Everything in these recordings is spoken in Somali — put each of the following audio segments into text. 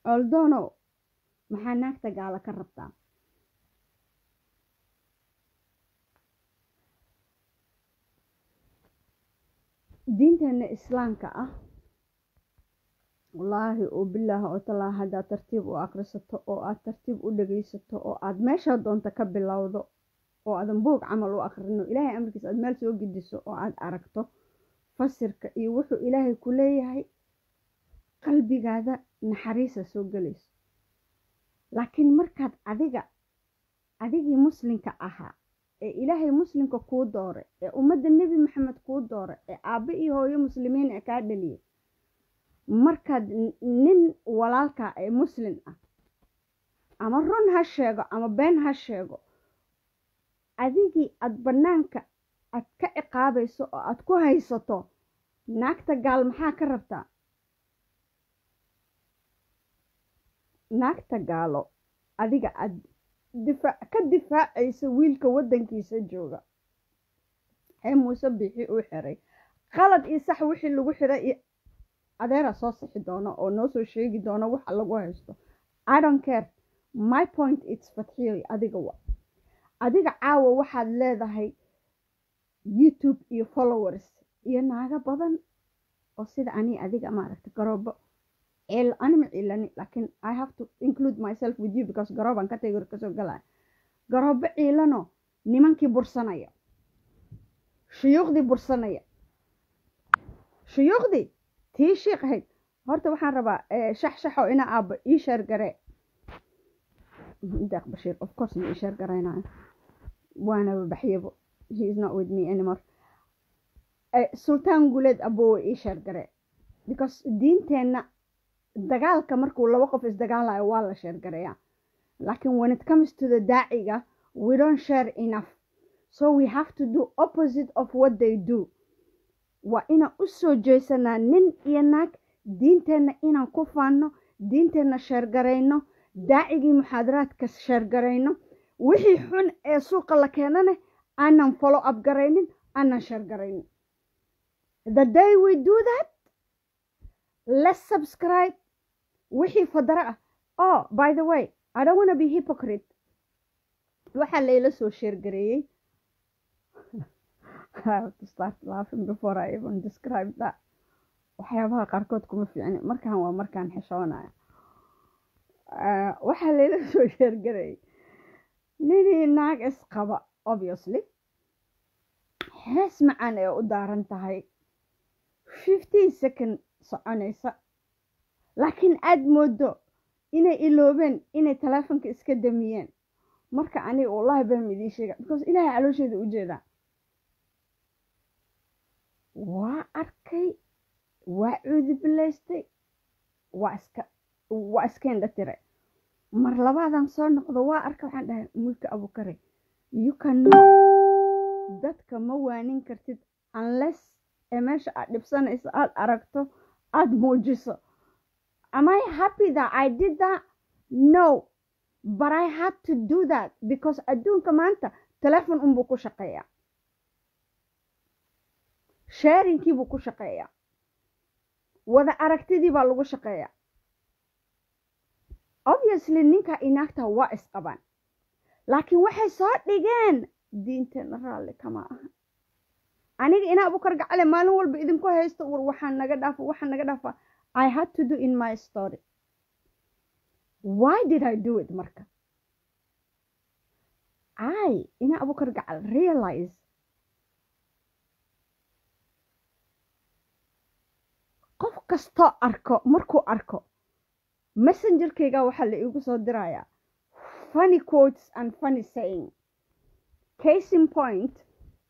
coldoonow maxaa naagta gaalo ka rabtaa diinteena islaamka ah wallaahi oo bilaahi oo talaa haddaad tartiib u akrisato oo aad tartiib u dhagaysato oo aad meeshaa doonta ka bilowdo oo aadan buog camal u akrino ilaahay amarkiisa aad meel soo gediso oo aad aragto fasirka iyo wuxuu ilaahay ku leeyahay qalbigaada naxariisa soo gelayso laakiin markaad adiga adigii muslinka ahaa ee ilaahay muslimka kuu dooray ee ummadda nebi maxamed kuu dooray ee aabbe iyo hooyo muslimiin ee kaa dhaliyay markaad nin walaalkaa ee muslin ah ama run ha sheego ama been ha sheego adigii aada bannaanka aad ka ciqaabayso oo aad ku haysato naagta gaal maxaa ka rabtaa naagta gaalo adiga aad difaac ka difaacaysa wiilka waddankiisa jooga ee muuse bixi uu xiray qalad iyo sax wixii lagu xiray iyo adeera soo sixi doono oo noo soo sheegi doono waxa lagu haysto i don't care my point its fatxiyoy adiga wa adiga caawa waxaad leedahay youtube iyo followers iyo naago badan oo sida ani adiga maaragta garoobo ceel anima ciilani laakiin i have to include myself with you because garoobaan ka tagor kasoo galaya garoobo ciilano nimankii bursanaya shuyuuqdii bursanaya shuyuuqdii tii shiiq ahayd horta waxaan rabaa shax shaxo ina aabba ii sheer garee deeq bashiir of course ma ii sheer garaynayo waana baxyabo he is not with me anymore sultaan guleed aboowe ii sheer garee because diinteenna dagaalka markuu laba qof isdagaalayo waa la sheer gareeyaa laakiin when it comes to the daaciga we don't share enough so we have to do opposite of what they do waa inaan u soo jeesanaa nin iyo naag diinteenna inaan ku faanno diinteenna sheergarayno daacigii muxaadaraadka sheergarayno wixii xun ee suuqa la keenane aanan follow up garaynin aanan sheergaraynin the day we do that let's subscribe wixii fadara ah oh by the way i don't want to be hypocrite waxaa layla soo sheergareeyey I have to start laughing before I even describe that. waxyaabaha qaarkood kuma fiicni markaan waa markaan xishoonaya waxaa layla soo sheergarayay ninii naag isqaba obviously hees macaan ee u daaran tahay fifteen second soconaysa laakiin aad moodo inay iloobeen inay taleefonka iska damiyeen marka aniga wallahi baan idiin sheega because ilaahay caloosheeda u jeedaa waa arkay waa cuudibilaystay waa iska waa iska indha tiray mar labaadan soo noqdo waa arka waxaan dhahay mulka abukare you cannot dadka ma waanin kartid unless ee meesha aad dhibsanayso aad aragto aad muujiso am i happy that i did that no but i had to do that because adduunka maanta telefon unbuu ku shaqeeyaa sharingkii buu ku shaqeeyaa wada aragtidii baa lagu shaqeeyaa obviously ninka inaagta waa isqabaan laakiin waxay soo dhigeen diinteena raalli kama aha aniga inaa abukar gacale maalin walba idinku haysto war waxaan naga dhaafa waxaan naga dhaafa i had to do in my story why did i do it marka i inaa abukar gacal realize qof kastoo arko markuu arko messengerkayga waxaa la iigu soo dirayaa funny quotes and funny saying case in point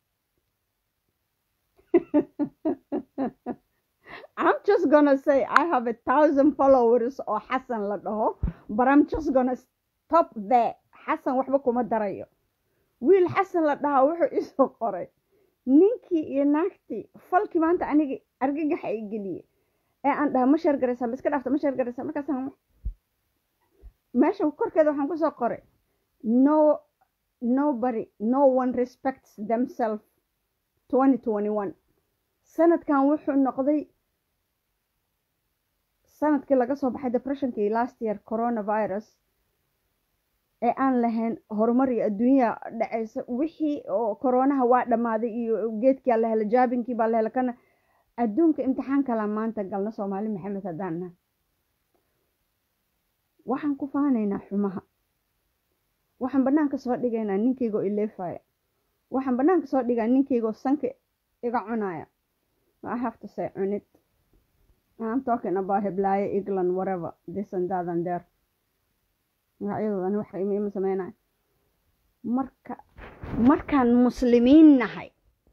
I'm just gonna say I have a thousand followers oo xasan la dhaho but I'm just gonna stop there xasan waxba kuma darayo wiil xasan la dhahaa wuxuu isoo qoray ninkii iyo naagtii falkii maanta aniga argagaxa i geliyey ee aan dhaha ma sheergaraysaa ma iska dhaafta ma sheergaraysaa markaasaan meesha korkeeda waxaan kusoo qoray no nobody no one respects themselves twenty twenty one sanadkan wuxuu noqday sanadkii laga soo baxay depressionkii last year coronavirus ee aan lahayn horumar iyo adduunya dhacaysa wixii oo koronaha waa dhammaaday iyo geedkia la hela jaabinkii baa la hela kana adduunka imtixaan kala maanta galna soomaali maxamed haddaan nahay waxaan ku faanaynaa xumaha waxaan banaanka soo dhigaynaa ninkaygoo ileefaya waxaan banaanka soo dhigaa ninkaygoo sanka iga cunaya I have to say cunid I'm talking about heblaayo england whatever this and that and there magacyadoodani wax ima sameynayo marka markaan muslimiin nahay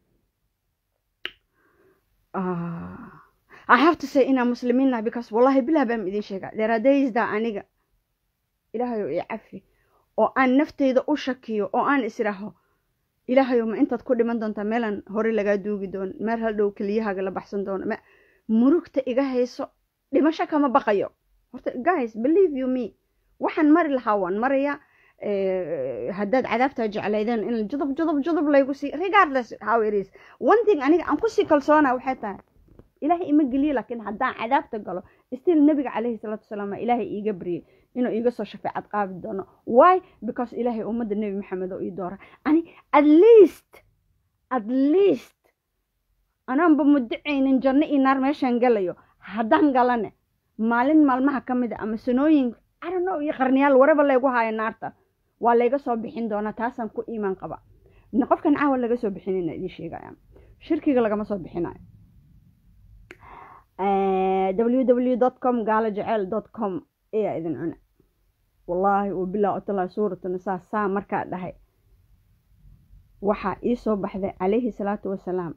I have to say inaan muslimiin nahay because wallahi bilah baan idin sheegaa dheeraadaysdaa aniga ilaahayow ii cafi oo aan nafteyda u shakiyo oo aan israaho ilaahayow ma intaad ku dhiman doontaa meelaan hore lagaa duugi doono meel haldhow keliyahaaga la baxsan doono murugta iga hayso dhimasho kama baqayo horta guys believe you me waxaan mari lahaa waan marayaa haddaad cadaabtaa jeclaydeen in judub judub judub laygu sii regardless how it is one thing aniga aan kusii kalsoona waxay tahay ilaahay ima geliyo laakiin haddaan cadaabta galo still nabiga calayhi salaatu wasalaam ilaahay iiga baryay inuu iiga soo shafeecad qaadi doono why because ilaahay ummadda nebi maxamed oo ii doora ani at least at least anaanba mudacaynin janno iyo naar meeshaan galayo haddaan galane maalin maalmaha ka mid a ama sanooyin arano iyo qarniyaal waraba laygu haayo naarta waa layga soo bixin doonaa taasaan ku iimaan qaba qofkan caawa laga soo bixinayna idiin sheegaya shirkiga lagama soo bixinayo www dot com gaalo jeceel dot com ayaa idin cuna wallaahi wabilah otala suuratu nisaa saa markaa dhahay waxaa ii soo baxday calayhi salaatu wasalaam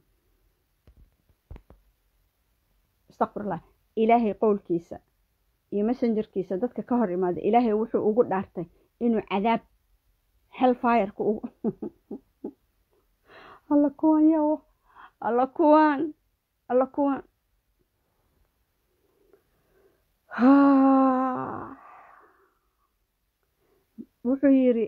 astaqfirullah ilaahay qowlkiisa iyo messengerkiisa dadka ka hor imaada ilaahay wuxuu ugu dhaartay inuu cadaab hellfireka ugu alla kuwan yawo alla kuwan alla kuwan wuxuu yidhi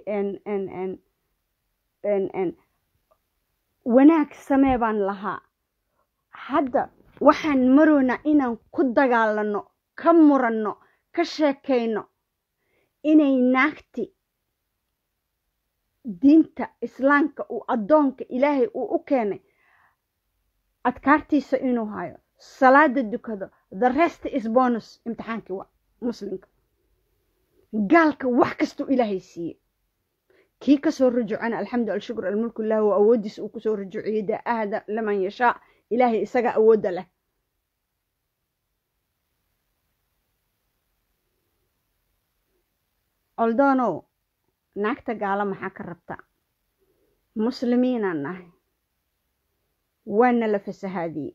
wanaag samee baan lahaa hadda waxaan maroynaa inaan ku dagaalano ka muranno ka sheekayno inay naagti diinta islaamka uu addoonka ilaahay uu u keenay adkaartiisa inuu hayo salaada dukado the rest is bonus imtixaankii waa muslimka gaalka wax kastuu ilaahay siiye kii kasoo rujucana alxamdu alshukr almulku illah wa awoodiisa uu kusoo rujuciyey daa ahda laman yashaa ilaahay isaga awoodda leh oldonow naagta gaalo maxaa ka rabta muslimiinaan nahay waana la fasahaadiyey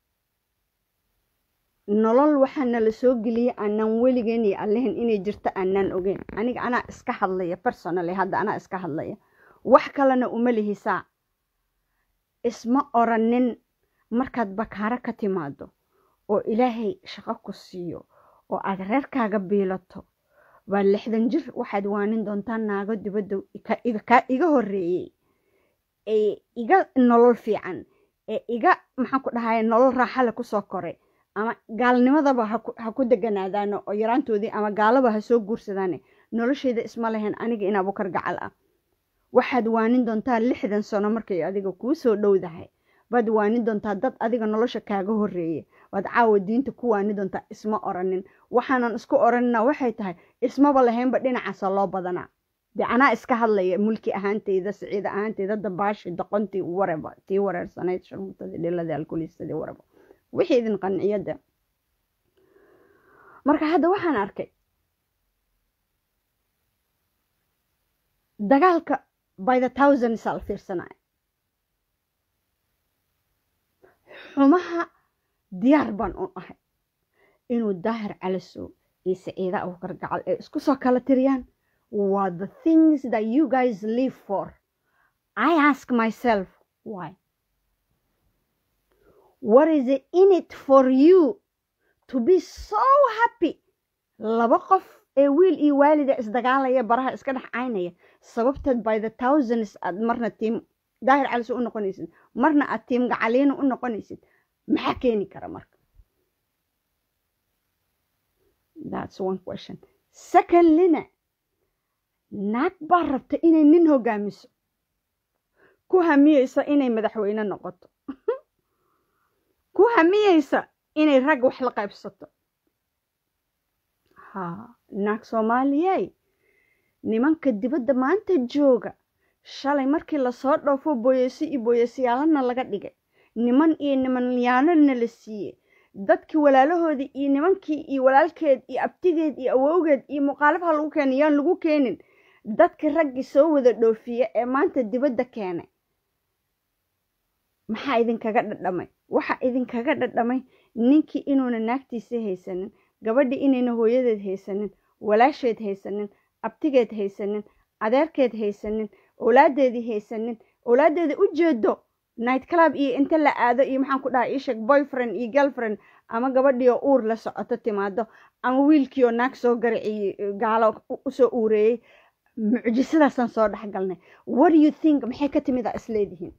nolol waxaana la soo geliyey aanaan weligeen iyo allahin inay jirto aanaan ogeyn aniga anaa iska hadlaya personally hadda anaa iska hadlaya wax kalena uma lihisaa isma oranin markaad bakaaro ka timaado oo ilaahay shaqo ku siiyo oo aad reerkaaga biilato waa lixdan jir waxaad waanin doontaa naago dibadda kaa iga horreeyey ee iga nolol fiican ee iga maxaan ku dhahay nolol raaxale kusoo koray ama gaalnimadaba ha ku deganaadaano oo yaraantoodii ama gaalaba ha soo guursadaane nolosheeda isma lahayn aniga in abukar gacal ah waxaad waanin doontaa lixdan sano markay adiga kuu soo dhowdahay baad waanin doontaa dad adiga nolosha kaaga horreeye waad caawa diinta ku waani doontaa isma oranin waxaanan isku oranina waxay tahay ismaba lahaynba dhinacaasa loo badanaa dee anaa iska hadlaya mulki ahaanteyda siciida ahaanteyda dabaashi doqontii wareba tii wareersanayd sharmutadii dhiladii alkuliistadii wareba wixii idin qanciyada marka hadda waxaan arkay dagaalka by the thousands al fiirsanaya xumaha diyaar baan u ahay inuu daahir calasow iyo saciida abukar gacal ay isku soo kala tiriyaan waa the things that you guys live for i ask myself why what is it in it for you to be so happy laba qof ee wiil iyo waalida isdagaalaya baraha iska dhex caynaya sababteed by the thousands aad marna tiim daahir caliso u noqonaysid marna aad tiim gacaliina u noqonaysid maxaa keeni kara marka that's one question secondlyna naag baa rabta inay nin hogaamiso ku hamiyeysa inay madaxweyne noqoto ku hamiyeysa inay rag wax la qaybsato ha naag soomaaliyey nimanka dibadda maanta jooga shalay markii lasoo dhoofo booyasi iyo booyasiyaalana laga dhigay niman iyo nimanyaanona la siiyey dadkii walaalahoodii iyo nimankii iyo walaalkeed iyo abtigeed iyo awowgeed iyo muqaalafha lagu keenay yaan lagu keenin dadkii raggii soo wada dhoofiya ee maanta dibadda keenay maxaa idinkaga dhadhamay waxaa idinkaga dhadhamay ninkii inuuna naagtiisii haysanin gabadhii inayna hooyadeed haysanin walaasheed haysanin abtigeed haysanin adeerkeed haysanin owlaadeedii haysanin owlaadeeda u jeedo night club iyo inta la aado iyo maxaan ku dhaha iisheeg boyfriend iyo girlfriend ama gabadhiioo uur la socoto timaado ama wiilkiioo naag soo gariciy gaalo usoo uureeyey mucjisadaasaan soo dhexgalnay what do you think maxay ka timid a isleedihiin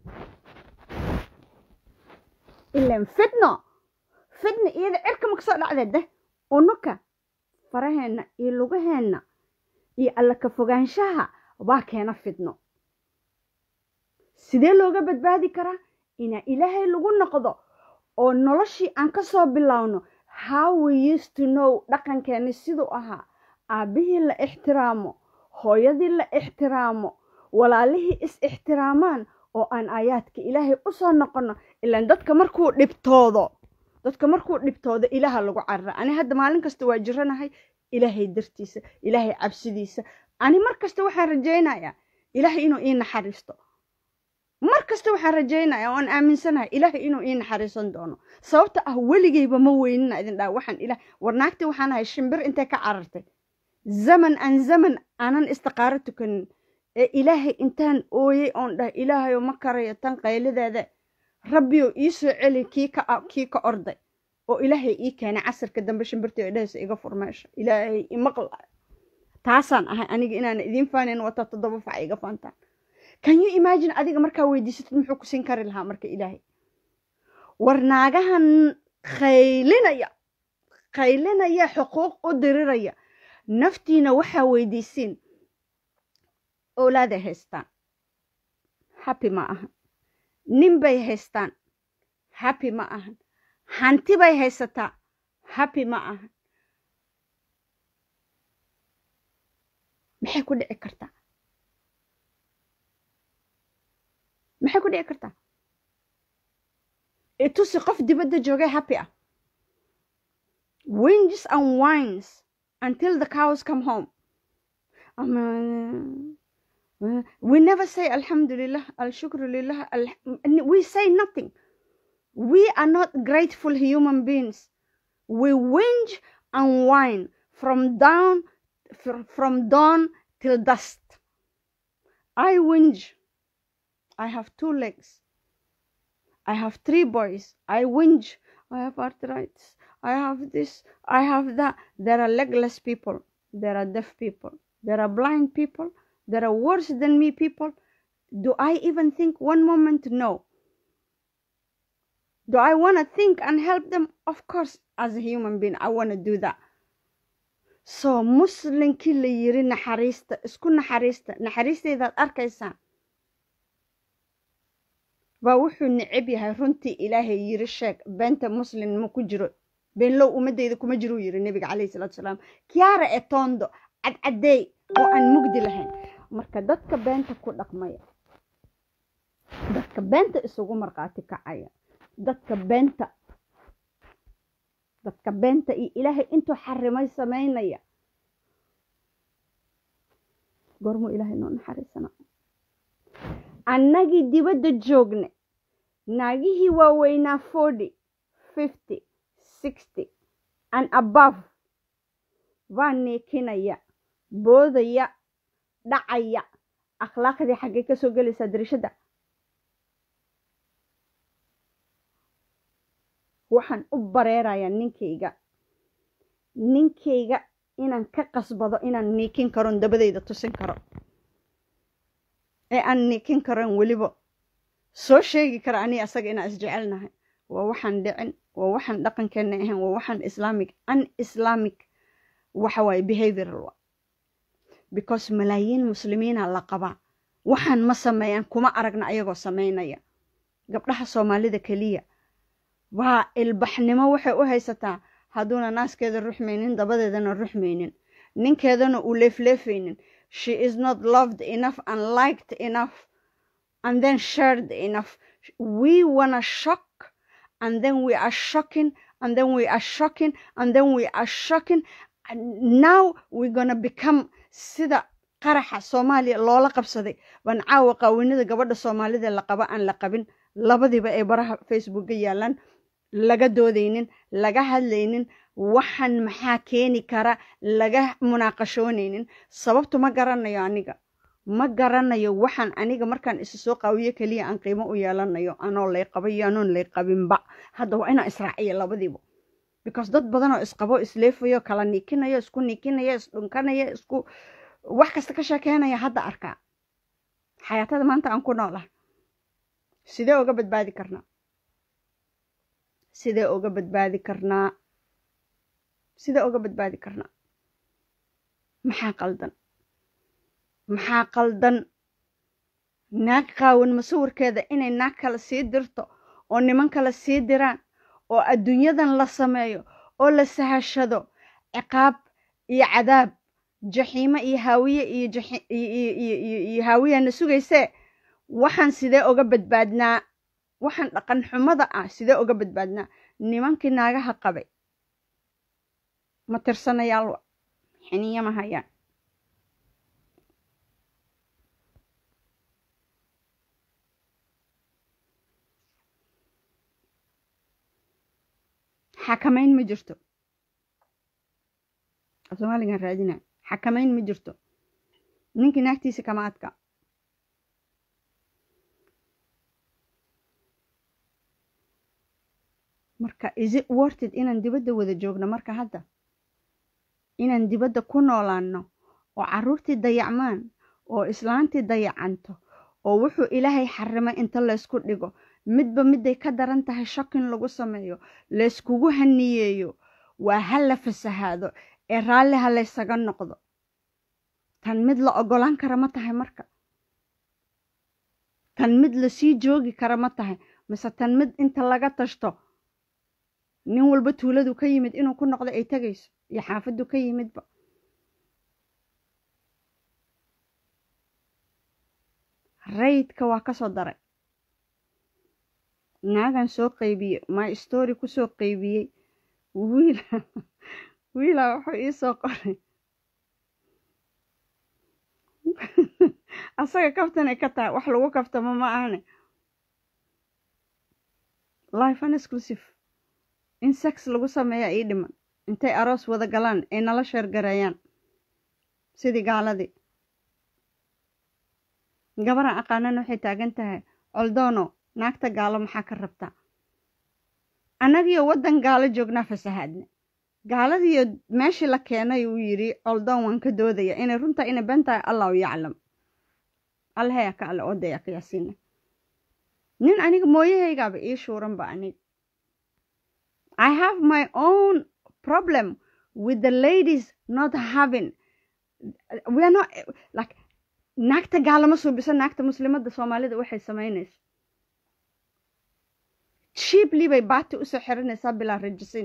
ilan fidno fidno iyada cirka ma kasoo dhacdeed deh unuka faraheenna iyo lugaheenna iyo alla ka fogaanshaha baa keena fidno sidee looga badbaadi karaa inaa ilaahay lagu noqdo oo noloshii aan ka soo bilowno how we used to know dhaqankeeni siduu ahaa aabbihii la ixtiraamo hooyadii la ixtiraamo walaalihii is ixtiraamaan oo aan aayaadka ilaahay usoo noqono ilaan dadka markuu dhibtoodo dadka markuu dhibtoodo ilaaha lagu carara ani hadda maalin kasta waa jiranahay ilaahay dartiisa ilaahay cabsidiisa ani mar kasta waxaan rajaynayaa ilaahay inuu ii naxariisto mar kasta waxaan rajaynayaa oan aaminsanahay ilaahay inuu ii naxariisan doono sababta ah weligayba ma weynina idin dhaa waxaan ilah war naagtii waxaan ahay shimbir intay ka carartay zaman aan zaman aanan istiqaaro tukanin ee ilaahay intaan ooyey oon dhahay ilaahayo ma karayo tan qaylideeda rabbiyo ii soo celi kii ka kii ka orday oo ilaahay ii keenay casirka dambe shimbirtii dhahaysa iga furmeesha ilaahay imaqla taasaan ahay aniga inaana idiin faanayn wata toddoba fac iga faantaan can you imagine adiga markaa weydiisatid muxuu ku siin kari lahaa marka ilaahay war naagahan qaylinaya qaylinaya xuquuq u diriraya naftiina waxaa weydiisiin owlaaday haystaan happy ma ahan nin bay haystaan happy ma ahan hanti bay haysataa happy ma ahan maxay ku dhici kartaa maxay ku dhici kartaa itusi qof dibadda joogay happy ah winges and wines until the cows come home um, uh, we never say alhamdulillah al-shukru lillah al we say nothing we are not grateful human beings we whinge and whine from down from dawn till dusk i whinge i have two legs i have three boys i whinge i have arthritis i have this i have that there are legless people there are deaf people there are blind people there are worse than me people do i even think one moment no do i want to think and help them of course as a human being i want to do that so muslinkii la yiri naxariista isku naxariista naxariisteydaad arkaysaan baa wuxuu necab yahay runtii ilaahay yiri sheeg beenta muslim ma ku jiro beenlow ummadeyda kuma jiruu yiri nebiga calayhi salaatu salaam kiara etondo cadcadeey oo aan mugdi lahayn marka dadka beenta ku dhaqmaya dadka beenta isugu markhaati kacaya dadka beenta dadka beenta iyo ilaahay intuu xarimay samaynaya goormuu ilaahay noo naxariisana annagii dibadda joogne naagihii waaweynaa forty fifty sixty and above baa neekinaya boodaya dhacaya akhlaaqdii xaggay ka soo gelaysaa darishadda waxaan u bareerayaa ninkayga ninkayga inaan ka qasbado inaan niikin karon dabadayda tusin karo ee aan niikin karon weliba soo sheegi kara ani asaga inaan isjecelnahay waa waxaan dhicin waa waxaan dhaqankeena ahayn waa waxaan islaamic an islamic waxa waaye behavioral wa because malaayiin muslimiina la qabaa waxaan ma sameeyaan kuma aragna ayagoo samaynaya gabdhaha soomaalida keliya waa ilbaxnimo waxay u haysataa hadduuna naaskeeda ruxmaynin dabadeedana ruxmaynin ninkeedana uu leefleefaynin she is not loved enough and liked enough and then shared enough we wanna shock and then we are shocking and then we are shocking and then we are shocking now we're gonna become sida qaraxa soomaaliya loola qabsaday baan caawa qaawinada gabadha soomaalida la qaba aan la qabin labadiiba ay baraha facebookga yaalaan laga doodaynin laga hadlaynin waxan maxaa keeni kara laga munaaqashoonaynin sababtu ma garanayo aniga ma garanayo waxaan aniga markaan isa soo qaawiyo keliya aan qiimo u yeelanayo anoo lay qabay iyo anoon lay qabinba hadda waa inaan israaciyo labadiiba because dad badanoo isqabo isleefayo kala niikinayo isku niikinaya isdhunkanaya isku wax kasta ka sheekeynaya hadda arkaa xayaatada maanta aan ku noolaha sidee uga badbaadi karnaa sidee uga badbaadi karnaa sidee uga badbaadi karnaa maxaa qaldan maxaa qaldan naag qaawan masawirkeeda inay naag kale sii dirto oo niman kale sii diraan oo adduunyadan la sameeyo oo la sahashado ciqaab iyo cadaab jaxiimo iyo haawiye iyo haawiyana sugaysee waxaan sidee uga badbaadnaa waxaan dhaqan xumada ah sidee uga badbaadnaa nimankii naagaha qabay ma tirsanayaal xiniya ma hayaan xakamayn ma jirto soomaaligan raadina xakamayn ma jirto ninkii naagtiisa kama adka marka is it worted inaan dibadda wada joogno marka hadda inaan dibadda ku noolaanno oo carruurtii dayacmaan oo islaantii dayacanto oo wuxuu ilaahay xarimay inta laysku dhigo midba miday ka daran tahay shakin lagu sameeyo layskugu haniyeeyo waa ha la fasahaado ee raalli ha laysaga noqdo tan mid la ogolaan kara ma tahay marka tan mid lasii joogi kara ma tahay mise tan mid inta laga tashto nin walba tuuladu ka yimid inuu ku noqdo ay tegayso iyo xaafaddu ka yimidba rayidka waa ka soo daray naagan soo qaybiyey my story kusoo qaybiyey wiil wiilaa wuxuu ii soo qoray asaga kaftanay ka tahay wax lagu kaftamo ma ahane life an exclusive in sex lagu sameeya ii dhiman intay aroos wada galaan ay nala sheergareeyaan sidii gaaladii gabaran aqaanana waxay taagan tahay coldoono naagta gaalo maxaa ka rabtaa annagiyo waddan gaalo joognaa fasahaadna gaaladiiyo meeshii la keenay uu yidhi coldoon waan ka doodaya inay runtaa inay ben tahay allahu yaclam allahayaa ka alle odaya qiyaasiina nin aniga mooyahaygaaba ii shuuranba aniga i have my own problem with the ladies not having we are not like naagta gaalama suubiso naagta muslimadda soomaalida waxay samaynayso shiibli bay baati usoo xiranaysaa bilaa rajisin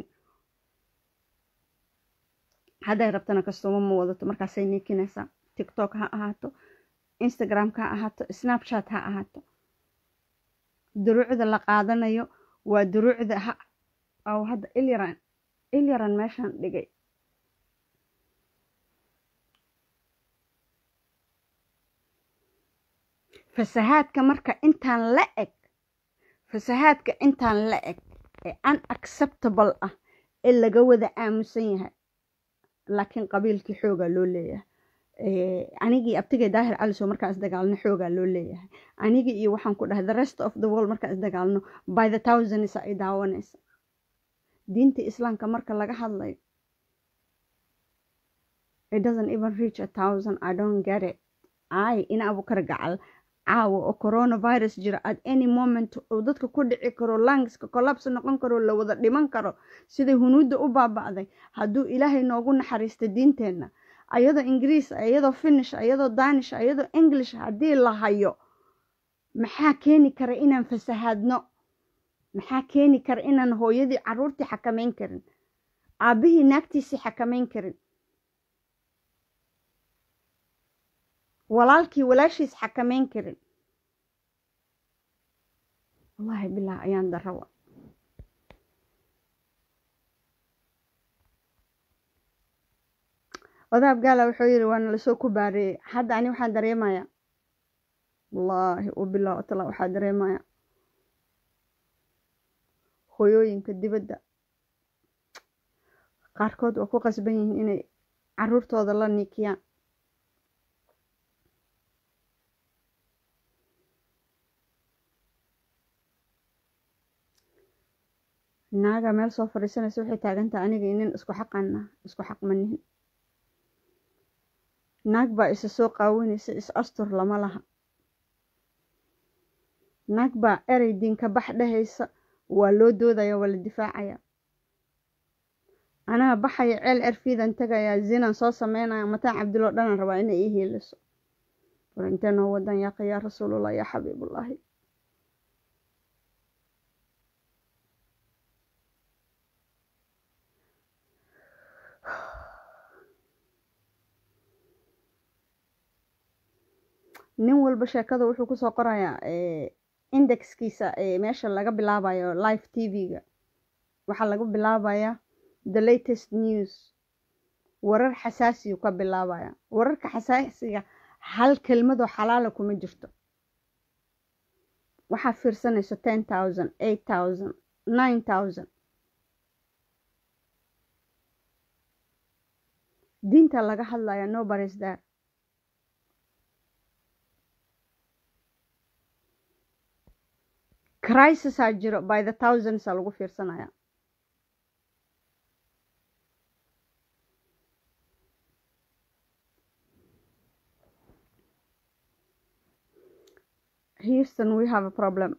hadday rabtana kastuuma ma wadato markaasay niikinaysaa tiktok ha ahaato instagramka ha ahaato snapchat ha ahaato duruucda la qaadanayo waa duruucda ha aw hadda ilyaran ilyaran meeshaan dhigay fasahaadka marka intaan la eg fasahaadka intaan la eg ee unacceptable ah ee laga wada aamusan yahay laakiin qabiilkii xoogaa loo leeyahay anigii abtigay daahir caliso markaan isdagaalno xoogaa loo leeyahay anigii iyo waxaan ku dhahay the rest of the world markaan isdagaalno by the thousands ay daawanaysa diinta islaamka marka laga hadlayo it doesn't even reach a thousand i don't get it i ina abukar gacal caawa oo coronavirus jira at any moment uu dadka ku dhici karo langska collapse noqon karo la wada dhiman karo siday hunuudda u baaba'day hadduu ilaahay noogu naxariista diinteenna ayadoo ingiriis ayadoo finish ayadoo danish ayadoo english haddii la hayo maxaa keeni kara inaan fasahaadno maxaa keeni kara inaan hooyadii caruurtii xakamayn karin aabbihii naagtiisii xakamayn karin walaalkii walaashiis xakamayn karin wallaahi bilah ayaan darawa odaab gaala wuxuu yidhi waana lasoo ku baareeyey hadda ani waxaan dareemayaa wallaahi u bilah tala waxaa dareemaya hooyooyinka dibadda qaarkood waa ku qasban yihiin inay caruurtooda la niikiyaan naaga meel soo fadhiisanaysa waxay taagantaha aniga inin isku xaqana isku xaqmanihin naag baa isa soo qaawinaysa is astur lama laha naag baa erey diinka bax dhehaysa waa loo doodaya waa la difaacaya anaa baxaya ceel erfiidan tagayaa zinan soo sameynaya mataan cabdiloo dhanan rabaa inay ii hiiliso war intee noo wadan yaqa yaa rasuulullah yaa xabiibullaahi nin walba sheekada wuxuu kusoo qorayaa indexkiisa meesha laga bilaabayo live t v-ga waxaa laga bilaabayaa the latest news warar xasaasiyu ka bilaabaya wararka xasaasiga hal kelmadoo xalaala kuma jirto waxaa fiirsanayso ten thousand eight thousand nine thousand diinta laga hadlaya nobody's there crisisaa jiro by the thousands a lagu fiirsanaya houston we have a problem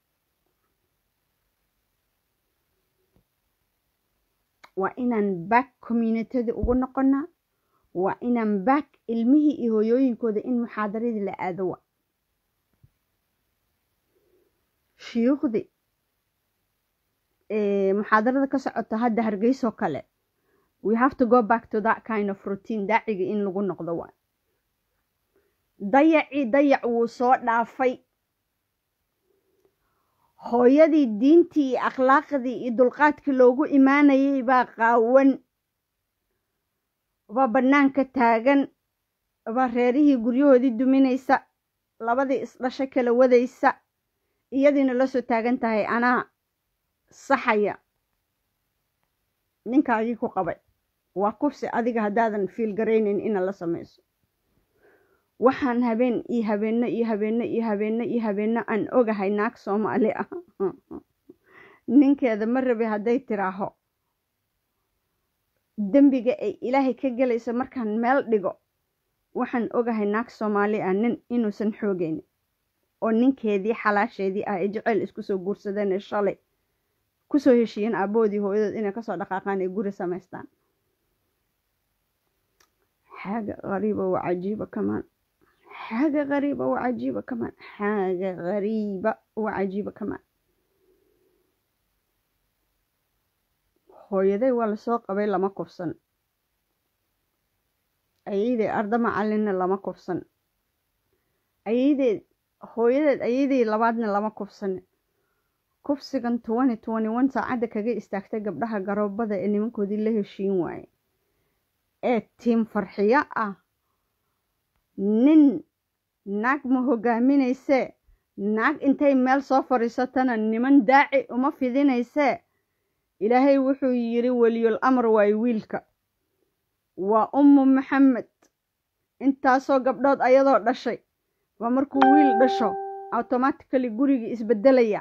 waa inaan back communitadi ugu noqonaa waa inaan back ilmihii iyo hooyooyinkooda in muxaadaradii la aado wa shuyuukhdii muxaadarada ka socota hadda hargeysoo kale we have to go back to that kind of routine daaciga in lagu noqdo waa dayacii dayac wuu soo dhaafay hooyadii diintii iyo akhlaaqdii iyo dulqaadkii loogu imaanayay baa qaawan baa bannaanka taagan baa reerihii guryahoodii duminaysa labadii isdhasho kala wadaysa iyadiina la soo taagan tahay anaa saxaya ninkaagii ku qabay waa kufsi adiga haddaadan fiil garaynayn ina la samayso waxaan habeen iyo habeenno iyo habeenno iyo habeenno iyo habeenno aan ogahay naag soomaali ah ninkeeda ma rabi hadday tiraaho dembiga ay ilaahay ka gelaysa markaan meel dhigo waxaan ogahay naag soomaali ah nin inuusan xoogaynin oo ninkeedii xalaasheedii ah ee jeceyl isku soo guursadeen ee shalay kusoo heshiiyeen aaboodii hooyadood inay kasoo dhaqaaqaan ee guri samaystaan xaaga qariiba wa cajiiba kamaan xaaga qariiba wa cajiiba kamaan xaaga qariiba wa cajiiba kamaan hooyaday waa lasoo qabay lama kufsan ayayday arda macalinna lama kufsan ayaydeed hooyadeed ayadii labaadna lama kufsan kufsigan twenty twenty one saacadda kaga istaagtay gabdhaha garoobada ee nimankoodii la heshiin waaye ee tiim farxiyo ah nin naag ma hogaaminaysee naag intay meel soo fadhiisatana niman daaci uma fidinaysee ilaahay wuxuu yidhi weliyul amar waaye wiilka waa ummu maxamed intaasoo gabdhood ayadoo dhashay waa markuu wiil dhasho automatically gurigii isbedelaya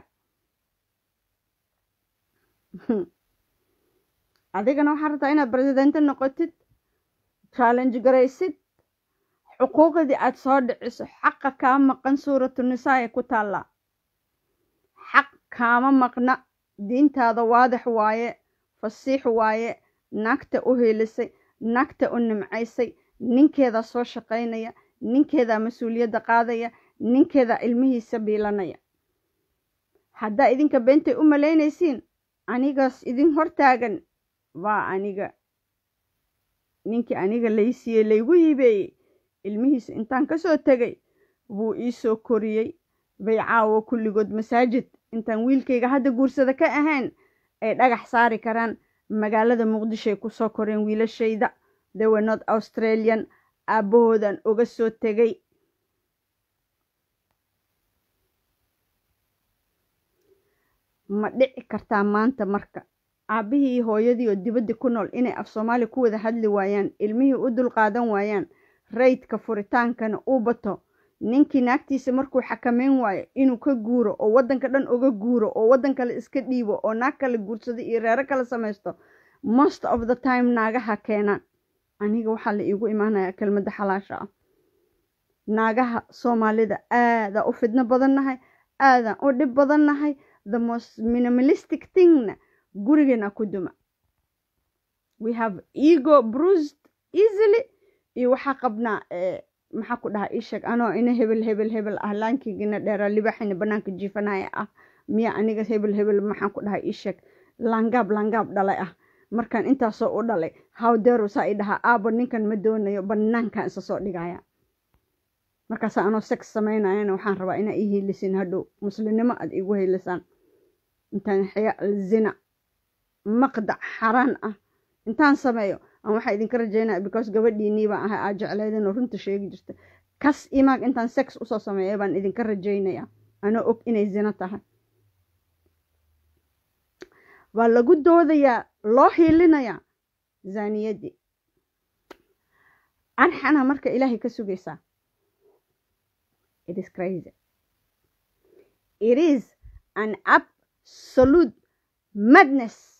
adigana waxaa rabtaa inaad presidente noqotid challenge garaysid xuquuqdii aad soo dhiciso xaqa kaa maqan suuratu nisaa ee ku taallaa xaq kaama maqna diintaada waadix waaye fasiix waaye naagta u heelisay naagta u nimcaysay ninkeedaa soo shaqaynaya ninkeedaa mas-uuliyadda qaadaya ninkeedaa ilmihiisa biilanaya haddaa idinka beentay u malaynaysiin anigaas idin hortaagan waa aniga ninkii aniga laysiiyey laygu hibeeyey ilmihiisa intaan ka soo tegay buu ii soo koriyey bay caawo kulligood masaajid intaan wiilkayga hadda guursada ka ahayn ay dhagax saari karaan magaalada muqdishoay ku soo koreen wiilashayda dewe north australian aabbahoodan oga soo tegay ma dhici kartaa maanta marka aabbihii iyo hooyadii oo dibadda ku nool inay af soomaali ku wada hadli waayaan ilmihii u dulqaadan waayaan raydka furitaankana uu bato ninkii naagtiisa markuu xakameyn waayo inuu ka guuro oo waddanka dhan uga guuro oo waddan kale iska dhiibo oo naag kale guursado iyo reero kale samaysto most of the time naagaha keenaan aniga waxaa la iigu imaanayaa kelmadda xalaasha ah naagaha soomaalida aadaan u fidno badannahay aadaan u dhib badannahay the most minimalistic thingna gurigeena ku duma we have ego bruised easily iyo waxaa qabnaa maxaa ku dhahaa isheg anoo ina hebel hebel hebel ah laankiigina dheeraa libaxina banaanka jiifanaya ah miya aniga hebel hebel maxaan ku dhahaa isheg laangaab laangaab dhalay ah markaan intaasoo u dhalay hawdeeru saa i dhahaa aabo ninkan ma doonayo banaankan isa soo dhigaya markaasa anoo sex samaynayana waxaan rabaa inaa ii hiilisin hadhow muslimnimo aad iigu hiilisaan intaan xya zina maqdac xaraan ah intaan sameeyo aan waxaa idinka rajaynaya because gabadhiinii baan ahay aad jecleydinoo runta sheegi jirta kas imaag intaan sex usoo sameeya baan idinka rajaynaya anoo og inay zina tahay waa lagu doodayaa loo hiilinayaa zaaniyaddii arxana marka ilaahay ka sugaysaa it is crazy it is an absolute madness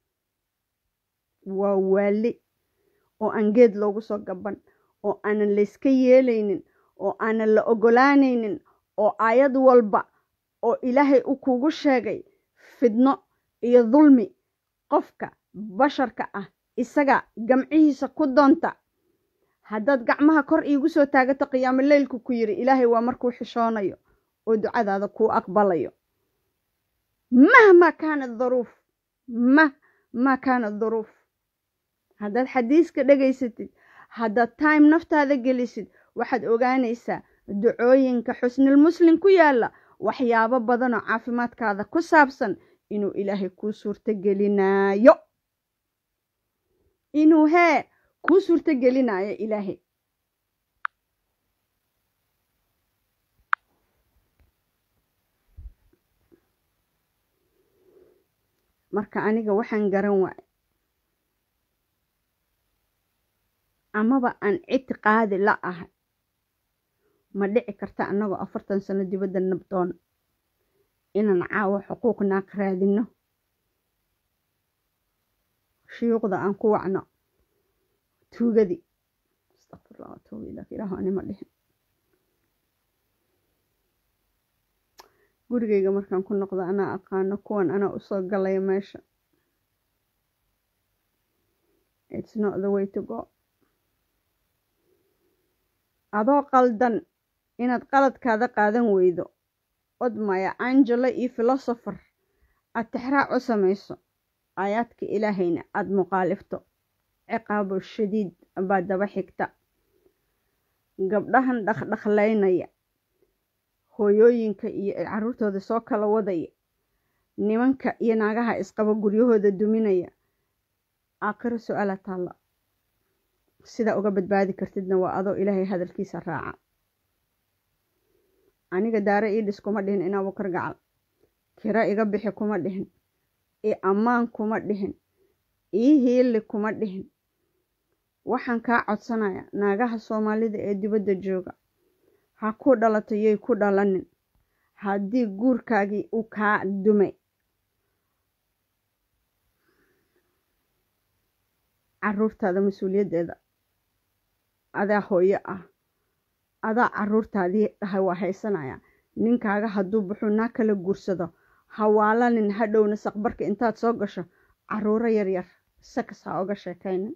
waa waali oo aan geed loogu soo gaban oo aanan layska yeelaynin oo aanan la ogolaanaynin oo aayad walba oo ilaahay u kugu sheegay fidno iyo dulmi qofka basharka ah isaga gamcihiisa ku doonta haddaad gacmaha kor iigu soo taagato qiyaamo leylku ku yidhi ilaahay waa markuu xishoonayo oo ducadaada kuu aqbalayo mahma kaanat daruuf mahma kaanat daruuf haddaad xadiiska dhegaysatid haddaad time naftaada gelisid waxaad ogaanaysaa ducooyinka xusnil muslim ku yaalla waxyaabo badanoo caafimaadkaada ku saabsan inuu ilaahay kuu suurto gelinaayo inuu hee kuu suurto gelinaayo ilaahay marka aniga waxaan garan waay amaba aan ictiqaadi la ahay ma dhici karta annagoo afartan sano dibadda nabdoon inaan caawo xuquuq naaq raadino shuyuuqda aan ku wacno tuugadii astaqfirullah watuubu ilaak ilaahu anima dhihin gurigayga markaan ku noqdo anaa aqaano kuwan anaa usoo galaya meesha it's not the way to go adoo qaldan inaad qaladkaada qaadan weydo odmaya angelo iyo filosopher aad tixraac u samayso aayaadka ilaahayna aada muqaalifto ciqaabo shadiid baa daba xigta gabdhahan dhaqdhaqlaynaya hooyooyinka iyo caruurtooda soo kala wadaya nimanka iyo naagaha isqaba guryahooda duminaya aakhiro su-aala taalla sidaa uga badbaadi kartidna waa adoo ilaahay hadalkiisa raaca aniga daare ii dhis kuma dhihin inaa wakar gacal kira iga bixi kuma dhihin io ammaan kuma dhihin ii hiili kuma dhihin waxaan kaa codsanaya naagaha soomaalida ee dibadda jooga ha ku dhalato yay ku dhalanin haddii guurkaagii uu kaa dumay caruurtaada mas-uuliyaddeeda adaa hooyo ah adaa caruurtaadii dhahay waa haysanaya ninkaaga hadduu buxuu naa kala guursado hawaalanin hadhowna saqbarka intaad soo gasho caruuro yaryar sakas ha oga sheekaynin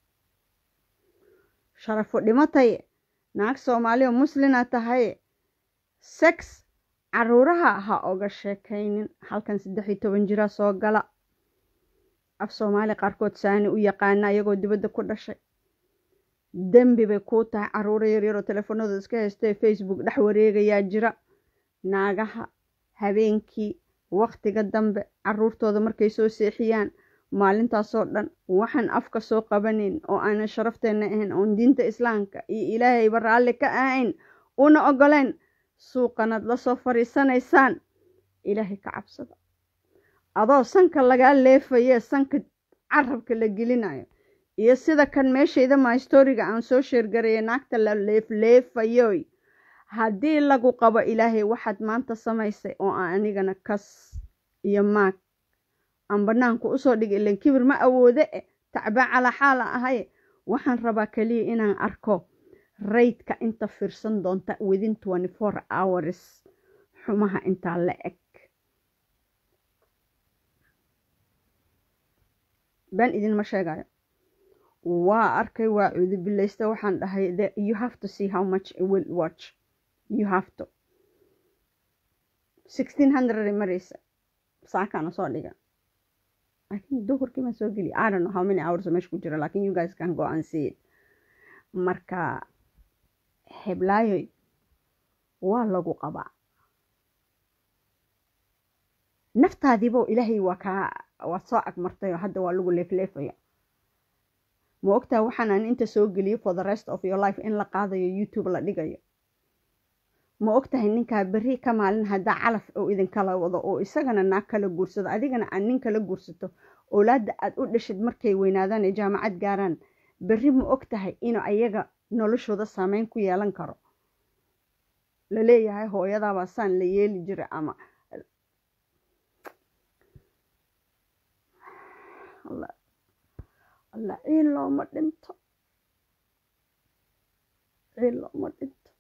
sharafo dhimatay naag soomaaliya muslina tahay sex caruuraha ha oga sheekaynin halkan saddex iyo toban jira soo gala af soomaali qaarkood saani u yaqaana iyagoo dibadda ku dhashay dembi bay kuu tahay caruuro yaryaroo teleefanadooda iska haystee facebook dhex wareegayaa jira naagaha habeenkii waktiga dambe caruurtooda markay soo seexiyaan maalintaasoo dhan waxaan afka soo qabanayn oo aanan sharafteenna ahayn oon diinta islaamka iyo ilaahayba raalli ka ahayn una ogoleen suuqanaad lasoo fadhiisanaysaan ilaahay ka cabsada adoo sanka lagaa leefayee sanka carabka la gelinayo iyo sida kan meeshayda mahistoriga aan soo sheergaraya naagta la leefleefayoy haddii lagu qabo ilaahay waxaad maanta samaysay oo aan anigana kas iyo maag aan bannaanku usoo dhigay ilan kibir ma awoode e tacbaa calaa xaala ahaye waxaan rabaa keliya inaan arko raydka inta fiirsan doonta within twenty four hours xumaha intaa la eg baan idinma sheegayo waa arkay waa cuudubilaysta waxaan dhahay you have to see how much it will watch you have to sixteen hundred maraysa saakaana soo dhiga I think duhurkii baan soo geliya I don't know how many hours meesha ku jira lakin you guys can go and see it marka heblaayoy waa lagu qabaa naftaadiibo ilaahay waa kaa waad soo agmartay oo hadda waa lagu leefleefaya ma ogtaa waxaan aan inta soo geliyo for the rest of your life in la qaadayo youtube la dhigayo ma ogtahay ninkaa berri ka maalin haddaa calaf oo idinkala wado oo isagana naag kala guursado adigana aad nin kala guursato oolaadda aad u dhashid markay weynaadaan ee jaamacad gaaraan berri ma og tahay inuu ayaga noloshooda saameyn ku yeelan karo la leeyahay hooyadaabaa saan la yeeli jira ama alla ciil looma dhinto ciil looma dhinto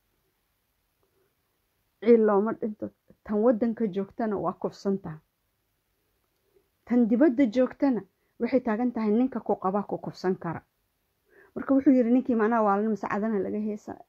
ciil looma dhinto tan waddanka joogtana waa kufsantaha tan dibadda joogtana waxay taagan tahay ninka ku qabaa ku kufsan kara marka wuxuu yidhi ninkii macnaha waalin masacadana laga heesaya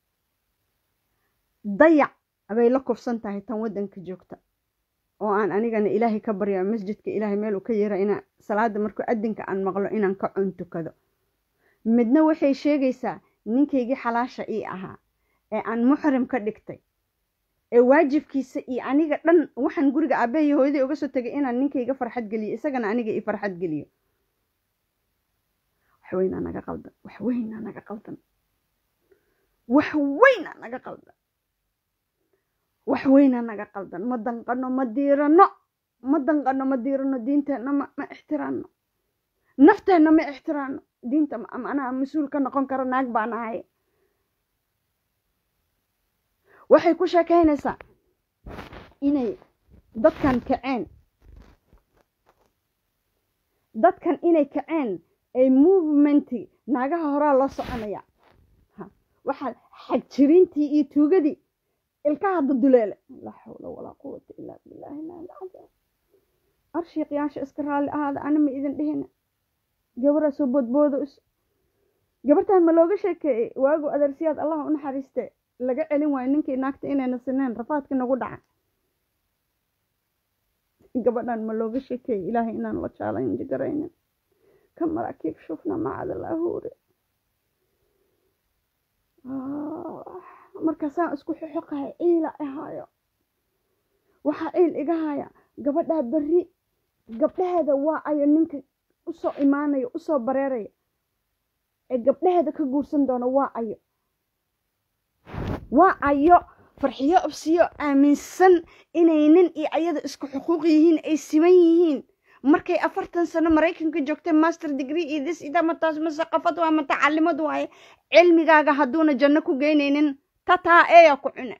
dayac bay la kufsan tahay tan waddanka joogta oo aan anigana ilaahay ka barya masjidka ilaahay meel uu ka yeera inaan salaada markuu adinka aan maqlo inaan ka cuntukado midna waxay sheegaysaa ninkaygii xalaasha ii ahaa ee aan muxrim ka dhigtay ee waajibkiisa iyo aniga dhan waxaan guriga aabbaha iyo hooyadii uga soo tegay inaan ninkayga farxad geliyo isagana aniga i farxad geliyo waxweynaa naga qaldan waxweynaa naga qaldan waxweynaa naga qaldan wax weynaa naga qaldan ma danqano ma diirano ma danqano ma diirano diinteenna ma ma ixtiraano nafteenna ma ixtiraano diinta anaa mas-uul ka noqon karo naag baan ahay waxay ku sheekaynaysaa inay dadkan kaceen dadkan inay kaceen ay movementi naagaha horaa loo soconaya waxaa xagjirintii iyo tuugadii ilkaha duduleele laa xawla walaa quwata ilaa billahi ilahi alcadiim arshiiqyaasha iska raalli ahaada ana ma idin dhihina gabaraa soo boodboodo is gabartan ma looga sheekeeyey waagu adeersiyaad allah u naxariiste laga celin waayo ninkii naagta inayna sineen rafaadka nagu dhaca gabadhan ma looga sheekeeyey ilaahay inaan la challenge garaynin ka maraakiib shufna macadalaahuure markaasaan isku xoxoqahay ciila ahaayo waxaa ciil iga haya gabadhaa berri gabdhaheeda waa ayo ninka usoo imaanayo usoo bareeraya ee gabdhaheeda ka guursan doona waa ayo waa ayo farxiyo obsiyo aaminsan inay nin iyo ayada isku xuquuq yihiin ay siman yihiin markay afartan sano maraykanka joogtay master degree iyo this ida mataas masaqafad waa matacalimad waaye cilmigaaga hadduuna janno ku geynaynin tataa eeya ku cune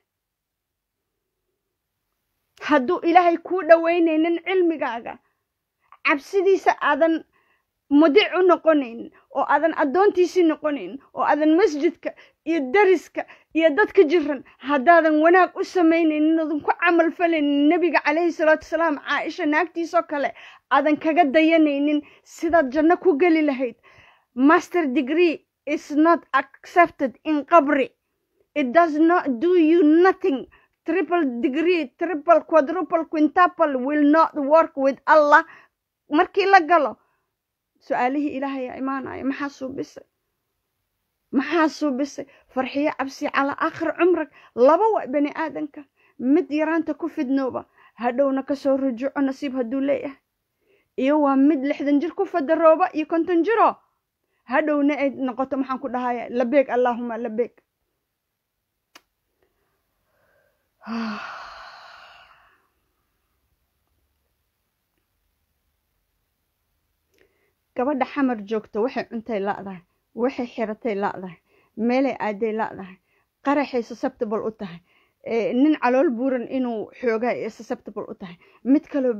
hadduu ilaahay kuu dhoweynaynin cilmigaaga cabsidiisa aadan mudic u noqonaynin oo aadan addoontiisii noqonaynin oo aadan masjidka iyo dariska iyo dadka jiran haddaadan wanaag u samaynaynin oodan ku camal falaynin nebiga calayhi salaatu wasalaam caaisha naagtiisoo kale aadan kaga dayanaynin sidaad janno ku geli lahayd master degree is not accepted in qabri it does not do you nothing triple degree triple quadruple quintuple will not work with allah markii la galo su-aalihii ilaahayaa imaanaya maxaa suubisay maxaa suubisay farxiyo cabsi calaa aakhir cumrag laba waa bani aadanka mid yaraanta ku fidnooba hadhowna kasoo rujuuco nasiib hadduu leeyahay iyo waa mid lixdan jir ku fadarooba iyo konton jiro hadhowna ay noqoto maxaan ku dhahaya labeeg allaahuma labeeg gabadha xamar joogta waxay cuntay la'dahay waxay xiratay la'dahay meelay aaday la'dahay qaraxay susceptible u tahay nin calool buuran inuu xoogaa ee susceptible u tahay mid kaloo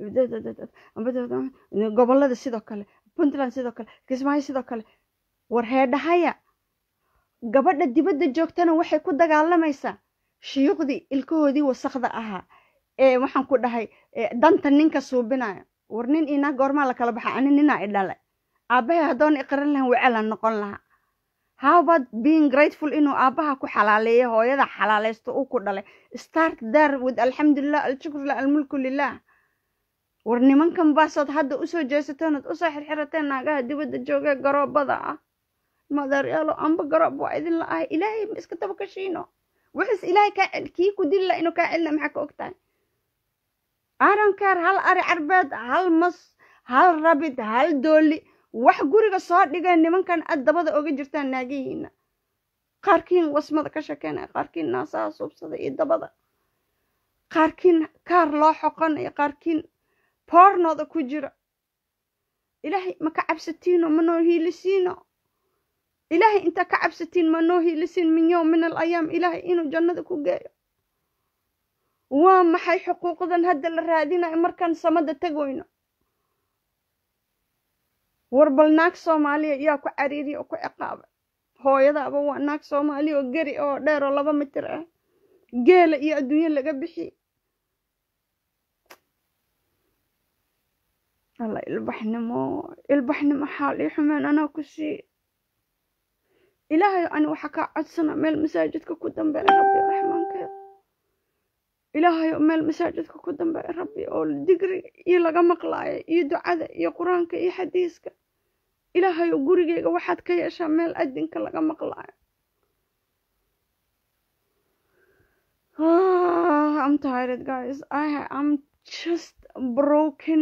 gobolada sidoo kale puntland sidoo kale kismaayo sidoo kale war heedhahaya gabadha dibadda joogtana waxay ku dagaalamaysaa shiyuuqdii ilkahoodii wasakda ahaa ee waxaan ku dhahay danta ninka suubinaya war nin inaa goormaa la kala baxa ani ninaa i dhalay aabbahay haddoon iqaran lahan wecelan noqon lahaa howbad being grateful inuu aabbaha ku xalaaleeyo hooyada xalaaleysto uu ku dhalay start there with alxamdulilah alshukrulah almulku lilah war nimankan baasood hadda usoo jeesateen ood usoo xirxirateen naagaha dibadda joogee garoobada ah madaryaalo amba garoob waa idin la ahay ilaahay ma iska daba kashiino wixiis ilaahay kaa kii ku dili la inuu kaa celina maxaa ka ogtahay aronkeer hal ari carbeed hal mas hal rabid hal dooli wax guriga soo dhigeen nimankan ad dabada oga jirtaan naagihiina qaarkiin wasmada ka shekeynaya qaarkiin naasaha suubsada iyo dabada qaarkiin kaar loo xoqonayo qaarkiin boornooda ku jira ilaahay ma ka cabsatiino ma noo hiilisiino ilaahay intaa ka cabsatiin ma noo hiilisiin min yowm min al ayaam ilaahay inuu jannada ku geeyo waa maxay xuquuqdan hadda la raadinayo markaan samada tagoyno war bal naag soomaaliya yaa ku cariiriya oo ku ciqaabay hooyadaaba waa naag soomaaliya oo geri oo dheer oo laba mitir ah geela iyo adduunyo laga bixiye alla ilbaxnimo ilbaxnimo xaal ii xumeen anaa ku sii ilaahay ani waxaa kaa codsana meel masaajidka ku dambeeya rabbi raxmaankeeda ilaahayo meel masaajidka ku dambeeya rabbi oo digri iyo laga maqlaayo iyo ducada iyo qur-aanka iyo xadiiska ilaahayo gurigeyga waxaad ka yeeshaa meel adinka laga maqlaayo I'm tired guys I am just broken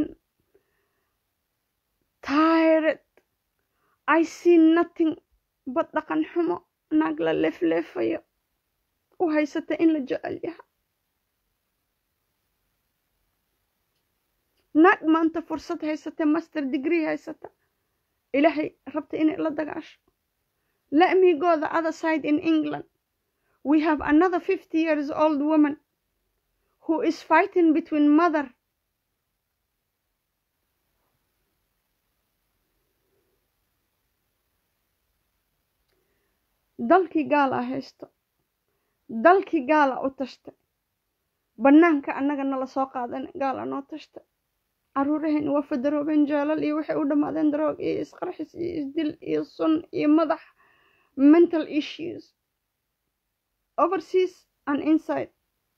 tired I see nothing but dhaqan xumo naag la leefleefayo u haysata in la jecel yaha naag maanta fursad haysata master degree haysata ilaahay rabta inay la dagaasho let me go the other side in england we have another 50 years old woman who is fighting between mother dalkii gaala haysto dalkii gaala u tashtay bannaanka annaga nala soo qaadan gaala noo tashtay caruuraheen waa fadaroobeen jeelal iyo waxay u dhammaadeen daroog iyo isqarxis iyo isdil iyo sun iyo madax mental issues overseas and inside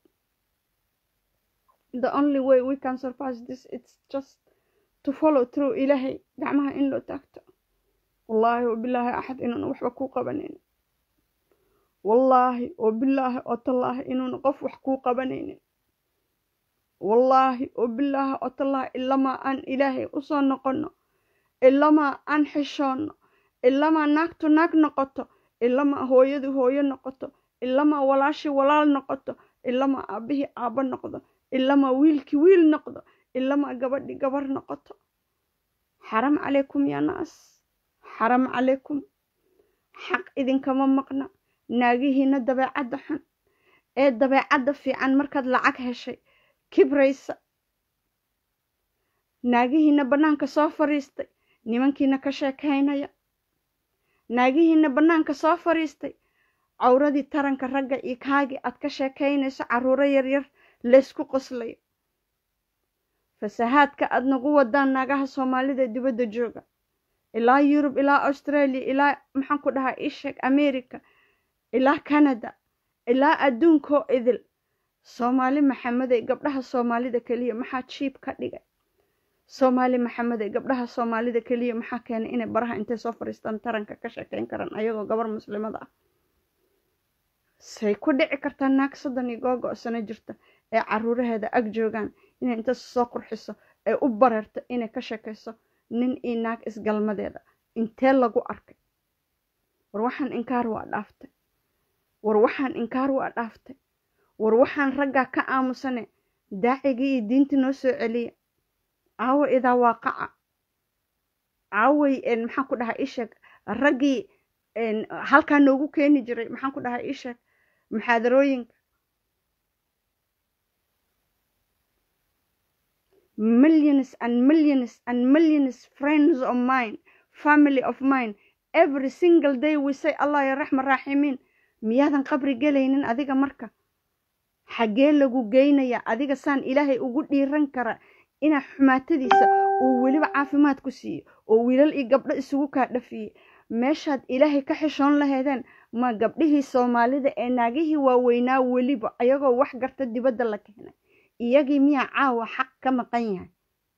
the only way we can surpass this it's just to follow through ilaahay gacmaha in loo taagto wallaahi wabilaahi axad inuuna waxba kuu qabanaynin wallaahi wabilaahi oo tallaahi inuuna qof wax kuu qabanaynin wallaahi wabilaahi oo tallaahi ilamaa aan ilaahay usoo noqonno ilamaa aan xishoonno ilamaa naagtu naag noqoto ilamaa hooyadu hooyo noqoto ilamaa walaashii walaal noqoto ilamaa aabbihii aabbo noqdo ilamaa wiilkii wiil noqdo ilamaa gabadhii gabar noqoto xaram calaykum yaa naas xaram calaykum xaq idinkama maqna naagihiina dabeecadda xun ee dabeecadda fiican markaad lacag heshay kibraysa naagihiina bannaanka soo fadhiistay nimankiina ka sheekaynaya naagihiina bannaanka soo fadhiistay cawradii taranka ragga iyo kaagii aad ka sheekaynayso carruuro yaryar laysku qoslayo fasahaadka aad nagu wadaan naagaha soomaalida ee dibadda jooga ilaa yurub ilaa australia ilaa maxaan ku dhahaa isheg america ilaa canada ilaa adduunkoo idil soomaali maxamedey gabdhaha soomaalida keliya maxaa jiib ka dhigay soomaali maxamedey gabdhaha soomaalida keliya maxaa keenay inay baraha intay soo fadhiistaan taranka ka sheekayn karaan ayagoo gabar muslimada ah say ku dhici kartaa naag soddon iyo googo sano jirta ee caruuraheeda ag joogaan inay inta soo qurxiso ay u bareerto inay ka sheekayso nin iyo naag isgalmadeeda intee lagu arkay war waxaan inkaar waa dhaaftay war waxaan inkaar waa dhaaftay war waxaan raggaa ka aamusane daacigii iyo diintii noo soo celiya caawo idaa waaqaca caaway maxaan ku dhahaa isheeg raggii halkaa noogu keeni jiray maxaan ku dhahaa isheeg muxaadarooyinka millions and millions and millions friends of mine family of mine every single day we say allah ya raxma raaximiin miyaadan qabri gelaynin adiga marka xaggee lagu geynaya adiga saan ilaahay ugu dhiiran kara inaa xumaatadiisa uu weliba caafimaad ku siiyo oo wiilal iyo gabdho isugu kaa dhafiyey meeshaad ilaahay ka xishoon lahaydeen ma gabdhihii soomaalida ee naagihii waaweynaa weliba ayagoo wax garta dibadda la keenay iyagii miyaa caawa xaq ka maqan yahay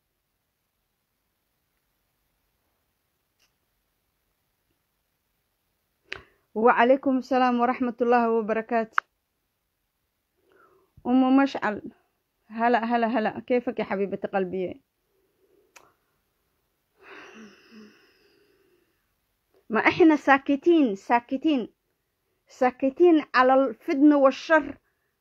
wacalaykum asalaam waraxmat ullaahi wabarakaatu umu mashcal هلا هلا هلا كيفك يا حبيبة قلبي ما احنا ساكتين ساكتين ساكتين على الفتنة والشر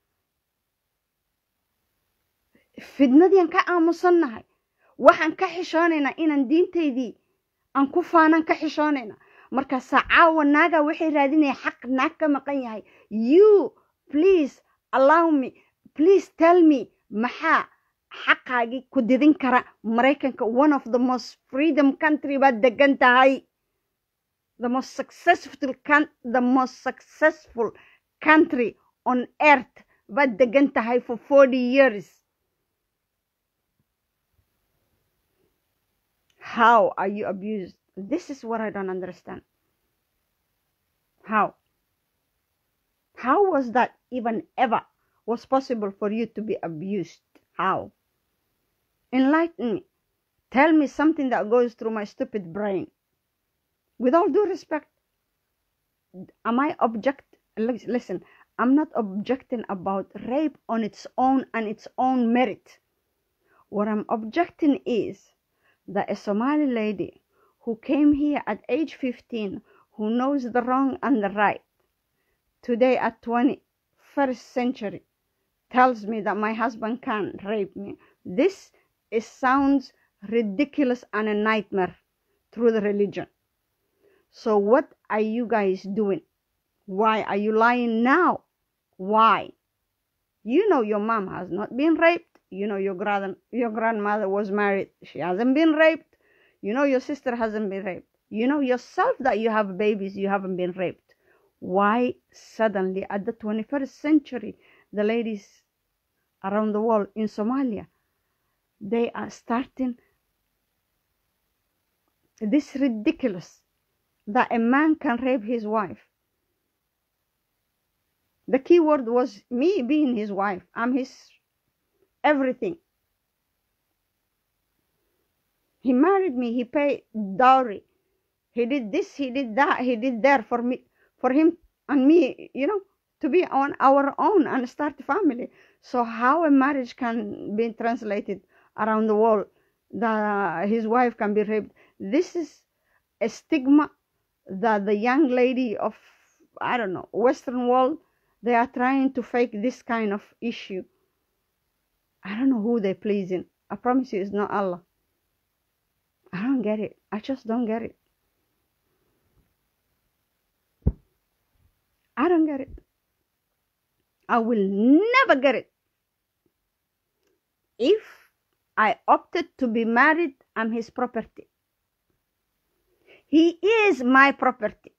fidnadiian ka aamusannahay waxaan ka xishoonaynaa inaan diintaydii aan ku faanaan ka xishoonaynaa markaasaa caawa naagaa waxay raadinaya xaq naag ka maqan yahay you please allow me please tell me maxaa xaqaagii ku didin kara maraykanka one of the most freedom country baad degan tahay the most successful the most successful country on earth baad degan tahay for forty years how are you abused this is what i don't understand how how was that even ever was possible for you to be abused? How? Enlighten me. Tell me something that goes through my stupid brain. With all due respect, am I object? Listen, I'm not objecting about rape on its own and its own merit. What I'm objecting is that a Somali lady who came here at age 15, who knows the wrong and the right, today at 21st century, tells me that my husband can rape me. This is, sounds ridiculous and a nightmare through the religion. So what are you guys doing? Why are you lying now? Why? You know your mom has not been raped. You know your grand your grandmother was married. She hasn't been raped. You know your sister hasn't been raped. You know yourself that you have babies, you haven't been raped. Why suddenly at the 21st century the ladies around the world in Somalia, they are starting this ridiculous that a man can rape his wife. The key word was me being his wife. I'm his everything. He married me. He paid dowry. He did this. He did that. He did that for me, for him and me. You know, to be on our own and start a family. So how a marriage can be translated around the world that his wife can be raped? This is a stigma that the young lady of I don't know Western world they are trying to fake this kind of issue. I don't know who they're pleasing. I promise you, it's not Allah. I don't get it. I just don't get it. I don't get it. I will never get it. If I opted to be married, I'm his property. he is my property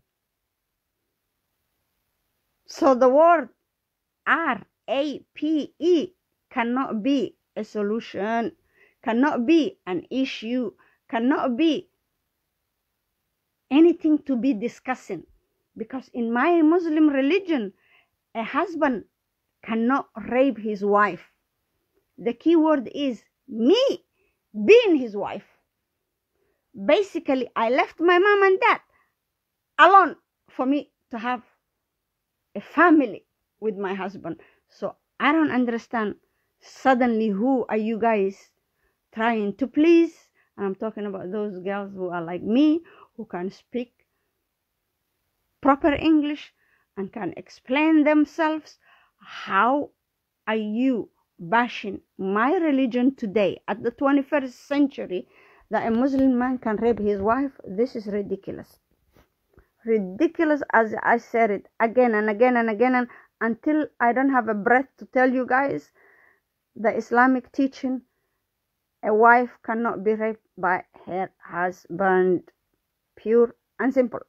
so the word r a p e cannot be a solution cannot be an issue cannot be anything to be discussing because in my muslim religion a husband cannot rape his wife the key word is me being his wife basically i left my mom and dad alone for me to have a family with my husband so i don't understand suddenly who are you guys trying to please and i'm talking about those girls who are like me who can speak proper english and can explain themselves how are you bashing my religion today at the 21st century that a muslim man can rape his wife this is ridiculous ridiculous as i said it again and again and again and until i don't have a breath to tell you guys the islamic teaching a wife cannot be raped by her husband pure and simple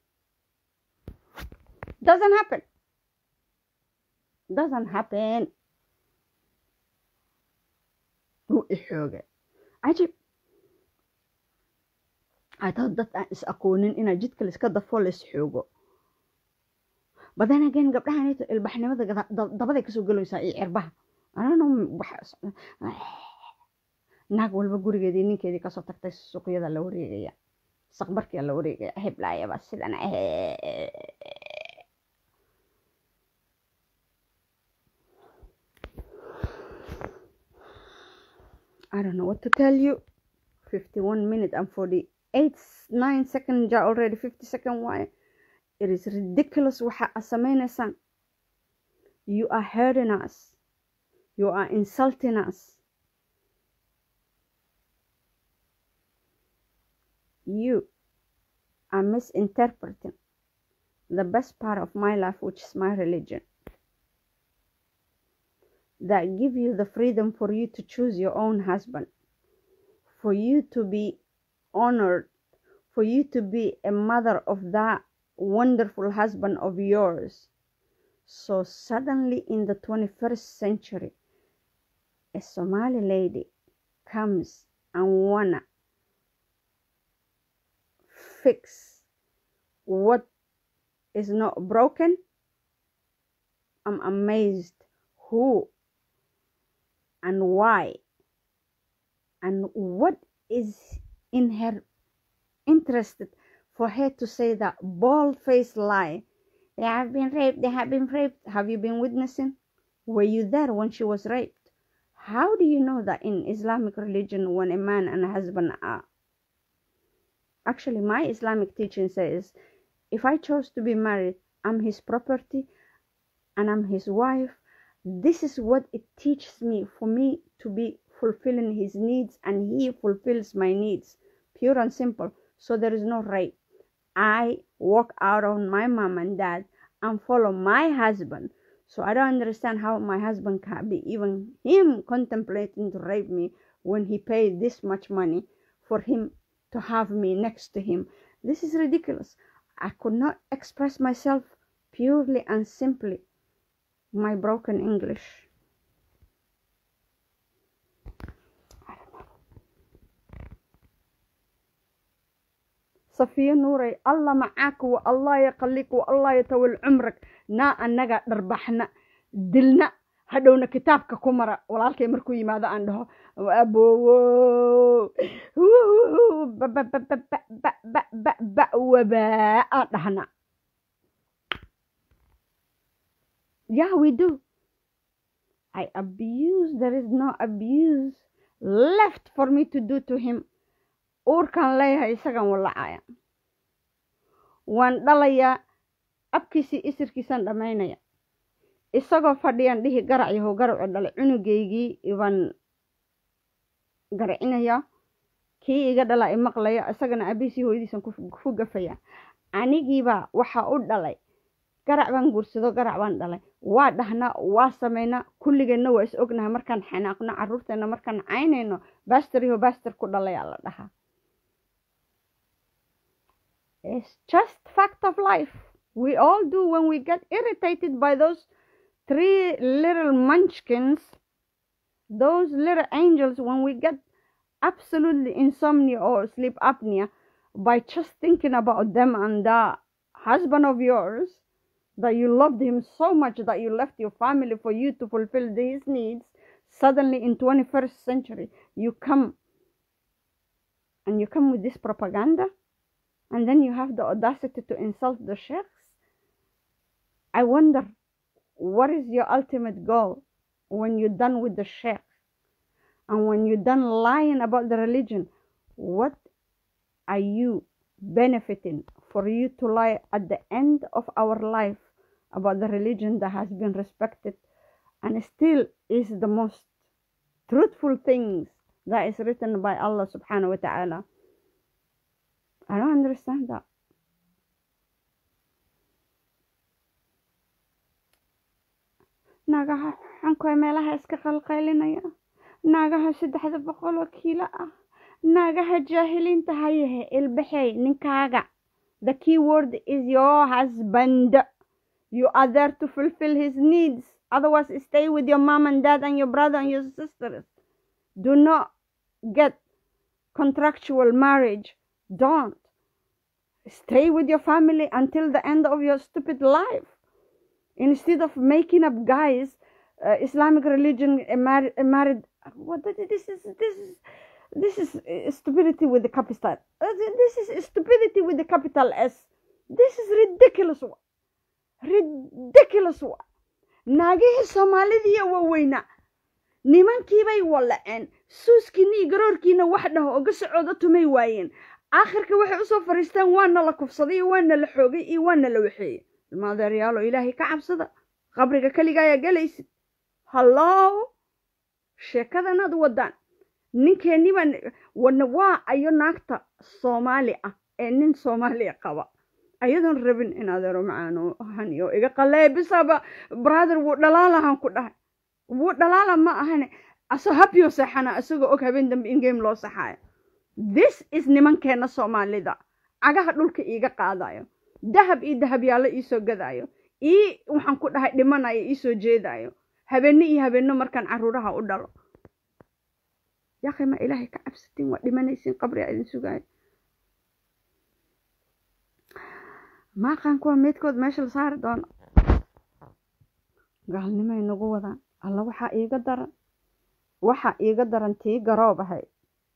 doesn't happen doesn't happen wuu ixoogay cajib ataa dad aan is aqoonin inaa jidka laiska dafo lais xoogo badan again gabdhahanito ilbaxnimada dabaday kasoo gelaysaa iyo cirbaha anano naag walba gurigeedii ninkeedii kasoo tagtay suuqyada la wareegaya saqbarkia la wareegaya heblaayaba sidan I don't know what to tell you. 51 minutes and 48 9 seconds are already 50 second why it is ridiculous waxa aad sameynaysaan you are hurting us you are insulting us you are misinterpreting the best part of my life which is my religion that give you the freedom for you to choose your own husband, for you to be honored, for you to be a mother of that wonderful husband of yours. So suddenly in the 21st century, a Somali lady comes and wanna fix what is not broken. I'm amazed who and why and what is in her interested for her to say that bald faced lie they have been raped they have been raped have you been witnessing were you there when she was raped how do you know that in islamic religion when a man and a husband are actually my islamic teaching says if i chose to be married i'm his property and i'm his wife this is what it teaches me for me to be fulfilling his needs and he fulfills my needs pure and simple so there is no rape i walk out on my mom and dad and follow my husband so i don't understand how my husband can be even him contemplating to rape me when he paid this much money for him to have me next to him this is ridiculous i could not express myself purely and simply my broken English. صفية نوري الله معاك والله يقليك والله يطول عمرك نا أننا دربحنا دلنا hadhowna kitaabka ku mara walaalkay markuu yimaado aan dhaho abowo wabaa aan dhahna Yeah, we do. I abuse. There is no abuse left for me to do to him. uurkaan leeyahay isagan walacaya waan dhalayaa abkiisii isirkiisaan dhammaynaya isagoo fadhiyaan dhihi garac yahow garacu dhalay cunugaygii ibaan garacinaya kii iga dhala i maqlaya isagana abiisii hooyadiisan ku gafaya anigiibaa waxaa u dhalay garac baan guursado garac baan dhalay waa dhahnaa waa samaynaa kulligeenna waa is ognahay markaan xanaaqno caruurteena markaan caynayno baster yaho baster ku dhalayaa la dhahaa It's just fact of life. We all do when we get irritated by those three little munchkins, those little angels, when we get absolutely insomnia or sleep apnea by just thinking about them and the husband of yours, that you loved him so much that you left your family for you to fulfill his needs. Suddenly in 21st century, you come and you come with this propaganda and then you have the audacity to insult the sheikhs. I wonder what is your ultimate goal when you're done with the sheikh and when you're done lying about the religion what are you benefiting for you to lie at the end of our life about the religion that has been respected and still is the most truthful things that is written by Allah subhanahu wa ta'ala I don't understand that naagaha xankoy meelaha iska qalqaylinaya naagaha saddexda boqol oo kiilo ah naagaha jaahiliinta hayahe ilbaxey ninkaaga the key word is your husband you are there to fulfill his needs otherwise stay with your mom and dad and your brother and your sisters do not get contractual marriage don't stay with your family until the end of your stupid life instead of making up guys uh, islamic religion uh, married, uh, married what this is this is this is uh, stupidity with the capital uh, this is stupidity with the capital s this is ridiculous wa ridiculous wa naagihii soomaalidiiya waaweynaa nimankiibay wallaceen suuskiina iyo garoorkiina wax dhaho oga socooda tumay waayeen aakhirka waxay usoo fariisteen waana la kufsaday iyo waana la xoogay iyo waana la waxeeyey ilmaadeeryaalo ilaahay ka cabsada qabriga keliga ayaa gelaysid hallow sheekadanaad wadaan ninkeennibaan wana waa ayo naagta soomaali ah ee nin soomaaliya qaba ayadoon rabin in adeero macaano haniyo iga qalee bisaba brother wuu dhalaalahan ku dhahay wuu dhalaala ma ahane asoo habyo seexana isagoo og habeen dambe in game loo saxaayo this is nimankeena soomaalida cagaha dhulka iiga qaadayo dahab iyo dahabyaalo iisoo gadaayo ii waxaan ku dhahay dhimanayo iisoo jeedayo habeenne iyo habeenno markaan caruuraha u dhalo yaaqi ma ilaahay ka cabsatiin waa dhimanaysiin qabriga idin sugaayo maaqaan kuwa meydkood meesha la saari doono gaalnimay nagu wadaan alla waxaa iiga daran waxaa iiga daran tii garoob ahayd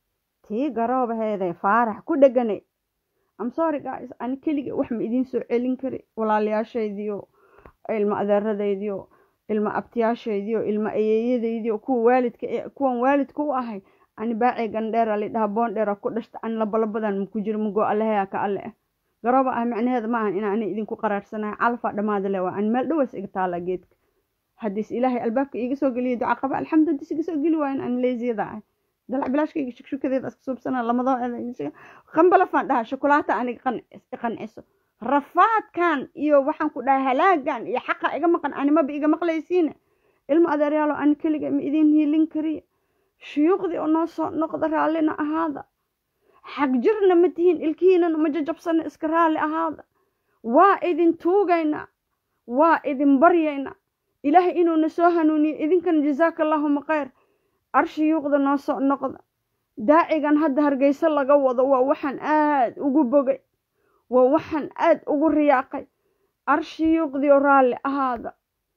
tii garoob ahaydee faarax ku dheganay am sorry guys ani keliga wax ma idiin soo celin kari walaalayaashaydiyo ilma adeeradaydiyo ilma abtiyaashaydiyo ilma ayeeyadaydiyo kuwa waalidka kuwan waalidka u ahay ani baacii gandheera lidhaha boondheera ku dhashta ani labalabadan maku jiro mago alleheya ka alle ah garooba ah macnaheeda maahan inaa ani idinku qaraarsanahay calafaa dhammaada le waa ani meel dhawas iga taala geedka haddiis ilaahay albaabka iiga soo geliya duca qaba alxamdu haddiis iga soo geli waayan ani leesiyada ah dalac bilaashkayga shukshukadeeda iska suubsana lamadoo qambalafaan dhahaa shokolaata aniga qanciso rafaadkan iyo waxaan ku dhahay halaagan iyo xaqa iga maqan animaba iga maqlaysiine ilmo adeeryaalo ani keliga ma idiin hiilin kariya shuyuuqdii oo noo soo noqda raallina ahaada xag jirna ma tihiin ilkihiinana ma jajabsana iska raalli ahaada waa idin tuugaynaa waa idin baryaynaa ilaahay inuuna soo hanuuniyo idinkana jazaaka allaahuma khayr arshiyuuqda noo soo noqda daacigan hadda hargeyso laga wado waa waxaan aad ugu bogay waa waxaan aad ugu riyaaqay arshiyuuqdii oo raalli ahaada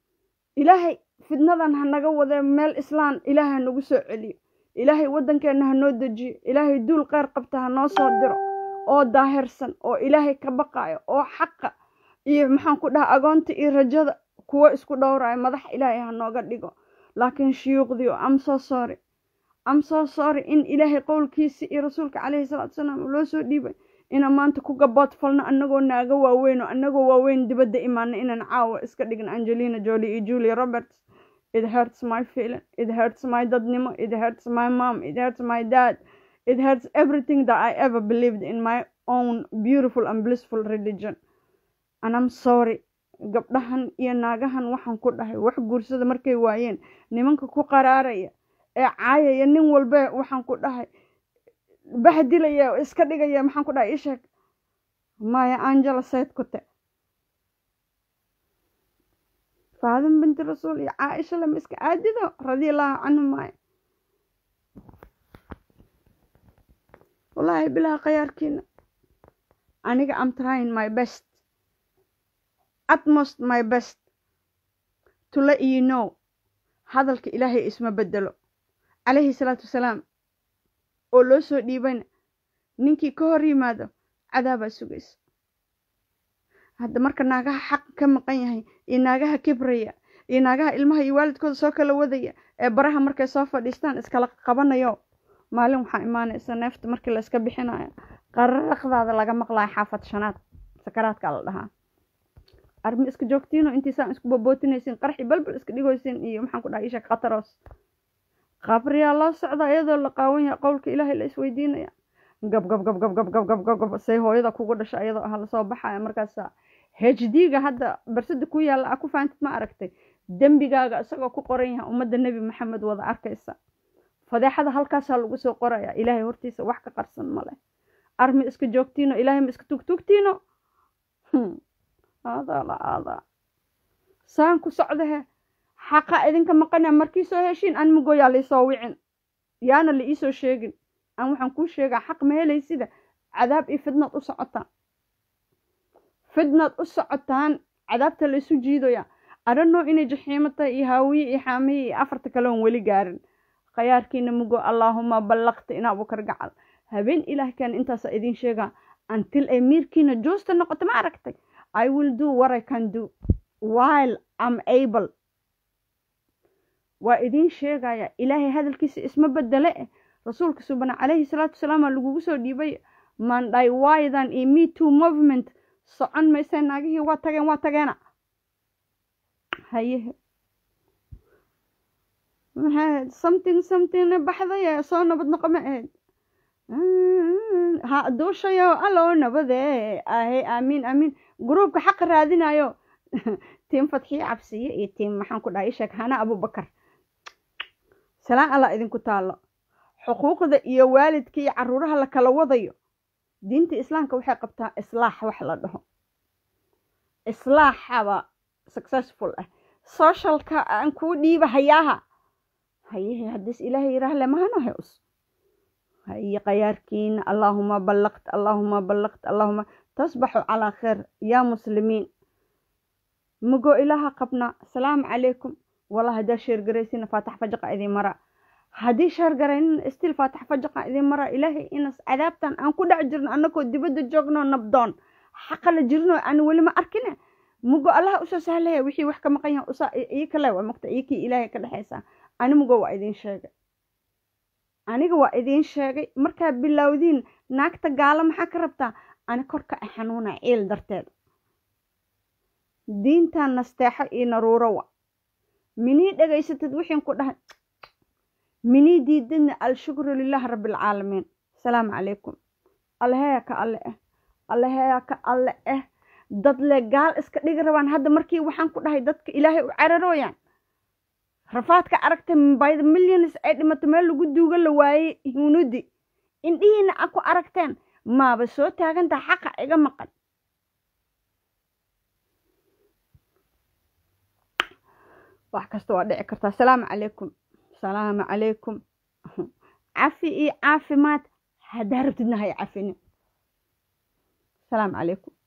ilaahay fidnadan ha naga wadee meel islaan ilaahay ha nagu soo celiyo ilaahay waddankeenna ha noo dejiyo ilaahay duul kheyr qabta ha noo soo diro oo daahirsan oo ilaahay ka baqaayo oo xaqa iyo maxaan ku dhaha agoonta iyo rajada kuwo isku dhowrayo madax ilaahay ha nooga dhigo laakiin shuyuuqdiio am soo sorry am soo sorry in ilaahay qowlkiisi iyo rasuulka caleyhi salaatu salaam loo soo dhiibay inaan maanta ku gabood falno annagoo naaga waaweyn oo annagoo waaweyn dibadda imaana inaan caawa iska dhigno angelina jolie iyo julia roberts it hurts my feeling it hurts my dadnimo it hurts my mom it hurts my dad it hurts everything that i ever believed in my own beautiful and blissful religion and i'm sorry gabdhahan iyo naagahan waxaan ku dhahay wax guursada markay waayeen nimanka ku qaraaraya ee caayaya nin walbe waxaan ku dhahay bahdilaya iska dhigaya maxaan ku dhahay isheeg maya angela sayd kute faadin binti rasuul iyo caaisha lama iska aadido radiallahu canhu maayo wallaahi bilaha khayaarkiina aniga am trying my best utmost my best to let you know hadalka ilaahay isma bedelo calayhi salaatu wasalaam oo loo soo dhiibayna ninkii ka hor yimaado cadaabaa sugaysa hadda marka naagaha xaq ka maqan yahay iyo naagaha kibraya iyo naagaha ilmaha iyo waalidkooda soo kala wadaya ee baraha markay soo fadhiistaan iskala qabanayo maalin waxaa imaanaysa neefta markii la iska bixinayo qararaqdaada laga maqlayo xaafad shanaad sakaraadka la dhahaa armi iska joogtiino intiisaan isku bobootinaysin qarxi balbal iska dhigoysin iyo maxaan ku dhaha isha khataroos qabriyaa loo socda iyadoo la qaawan yahay qowlka ilaahay la isweydiinaya gab gab gab gab gab gab gab gab gab say hooyada kugu dhasha iyadoo ah lasoo baxaya markaasa h d ga hadda barsada ku yaalla a ku faantid ma aragtay dembigaaga isagoo ku qoran yahay ummadda nebi maxamed wada arkaysa fadeexada halkaasaa lagu soo qoraya ilaahay hortiisa wax ka qarsan male armi iska joogtiino ilaahay ma iska tugtugtiino aadaa la aadaa saan ku socdahe xaqa idinka maqana markii soo heshiin an mugoyaa laisoo wicin yaana la iisoo sheegin aan waxaan kuu sheegaa xaq ma helaysida cadaab iyo fidnaad u socotaan fidnaad u socotaan cadaabta la isu jiidaya adhanoo inay jaxiimo tahay iyo haawiye iyo xaamiye iyo afarta kale oon weli gaarin khayaarkiina mugo allaahuma ballaqta in abukar gacal habeen ilaah keen intaasa idiin sheegaa until ay miirkiina joosta noqoto ma aragtay i will do what i can do while am able waa idiin sheegaya ilaahay hadalkiisa isma bedele eh rasuulka subana calayhi salaatu wasalaama lagugu soo dhiibay mandhay waydan iyo me too movement socon mayse naagihii waa tageen waa tageena hayehe maxay ahayd something something baxday soo nabad noqo ma ahayd ha duushayo alloo nabade ahe aamiin aamiin gruubka xaqa raadinayo tiim fadxiye cabsiye iyo tiim maxaan ku dhahay isheeg hana abubakar salaan allah idinku taalo xuquuqda iyo waalidka iyo caruuraha la kala wadayo diinta islaamka waxay qabtaa islaax wax la dhaho islaaxaba successful ah socialka aan kuu dhiiba hayaaha hayehe haddiis ilaahay yiraah lemahanahay us haye khayaarkiina allaahuma ballaqt allaahuma ballaqt allaahuma tasbaxu calaa khayr yaa muslimiin mugo ilaaha qabnaa asalaamu calaykum wallah haddaa sheergaraysina faatax fajaqa idin mara haddii sheergaraynina stil faatax fajaqa idin mara ilaahay inas cadaabtan aan ku dhex jirno annagoo dibadda joogno nabdoon xaqa la jirno aan weli ma arkine mugo allaha usoo sahlaya wixii wax ka maqan yahay usa ii kale waa mogta ii kii ilaahay ka dhexaysaa ani mugo waa idiin sheegay aniga waa idiin sheegay markaa bilowdiin naagta gaalo maxaa ka rabtaa ani korka a xanuuna ciil darteeda diintan nasteexo iyo naruuro wa minii dhegaysatid wixiin ku dhahay minii diidadna alshukru lilahi rabbialcaalamiin asalaamu calaykum allaheya ka alle ah allaheya ka alle ah dad le gaal iska dhigi rabaan hadda markii waxaan ku dhahay dadka ilaahay u cararooyaan rafaadka aragta by the millions ay dhimato meel lagu duuga la waayey hunudi indhihiina a ku aragteen maaba soo taagantaha xaqa iga maqan wax kasta waa dhici kartaa asalaamu calaykum asalaamu calaykum cafi iyo caafimaad haddaa rabtidna hay cafinin asalaamu calaykum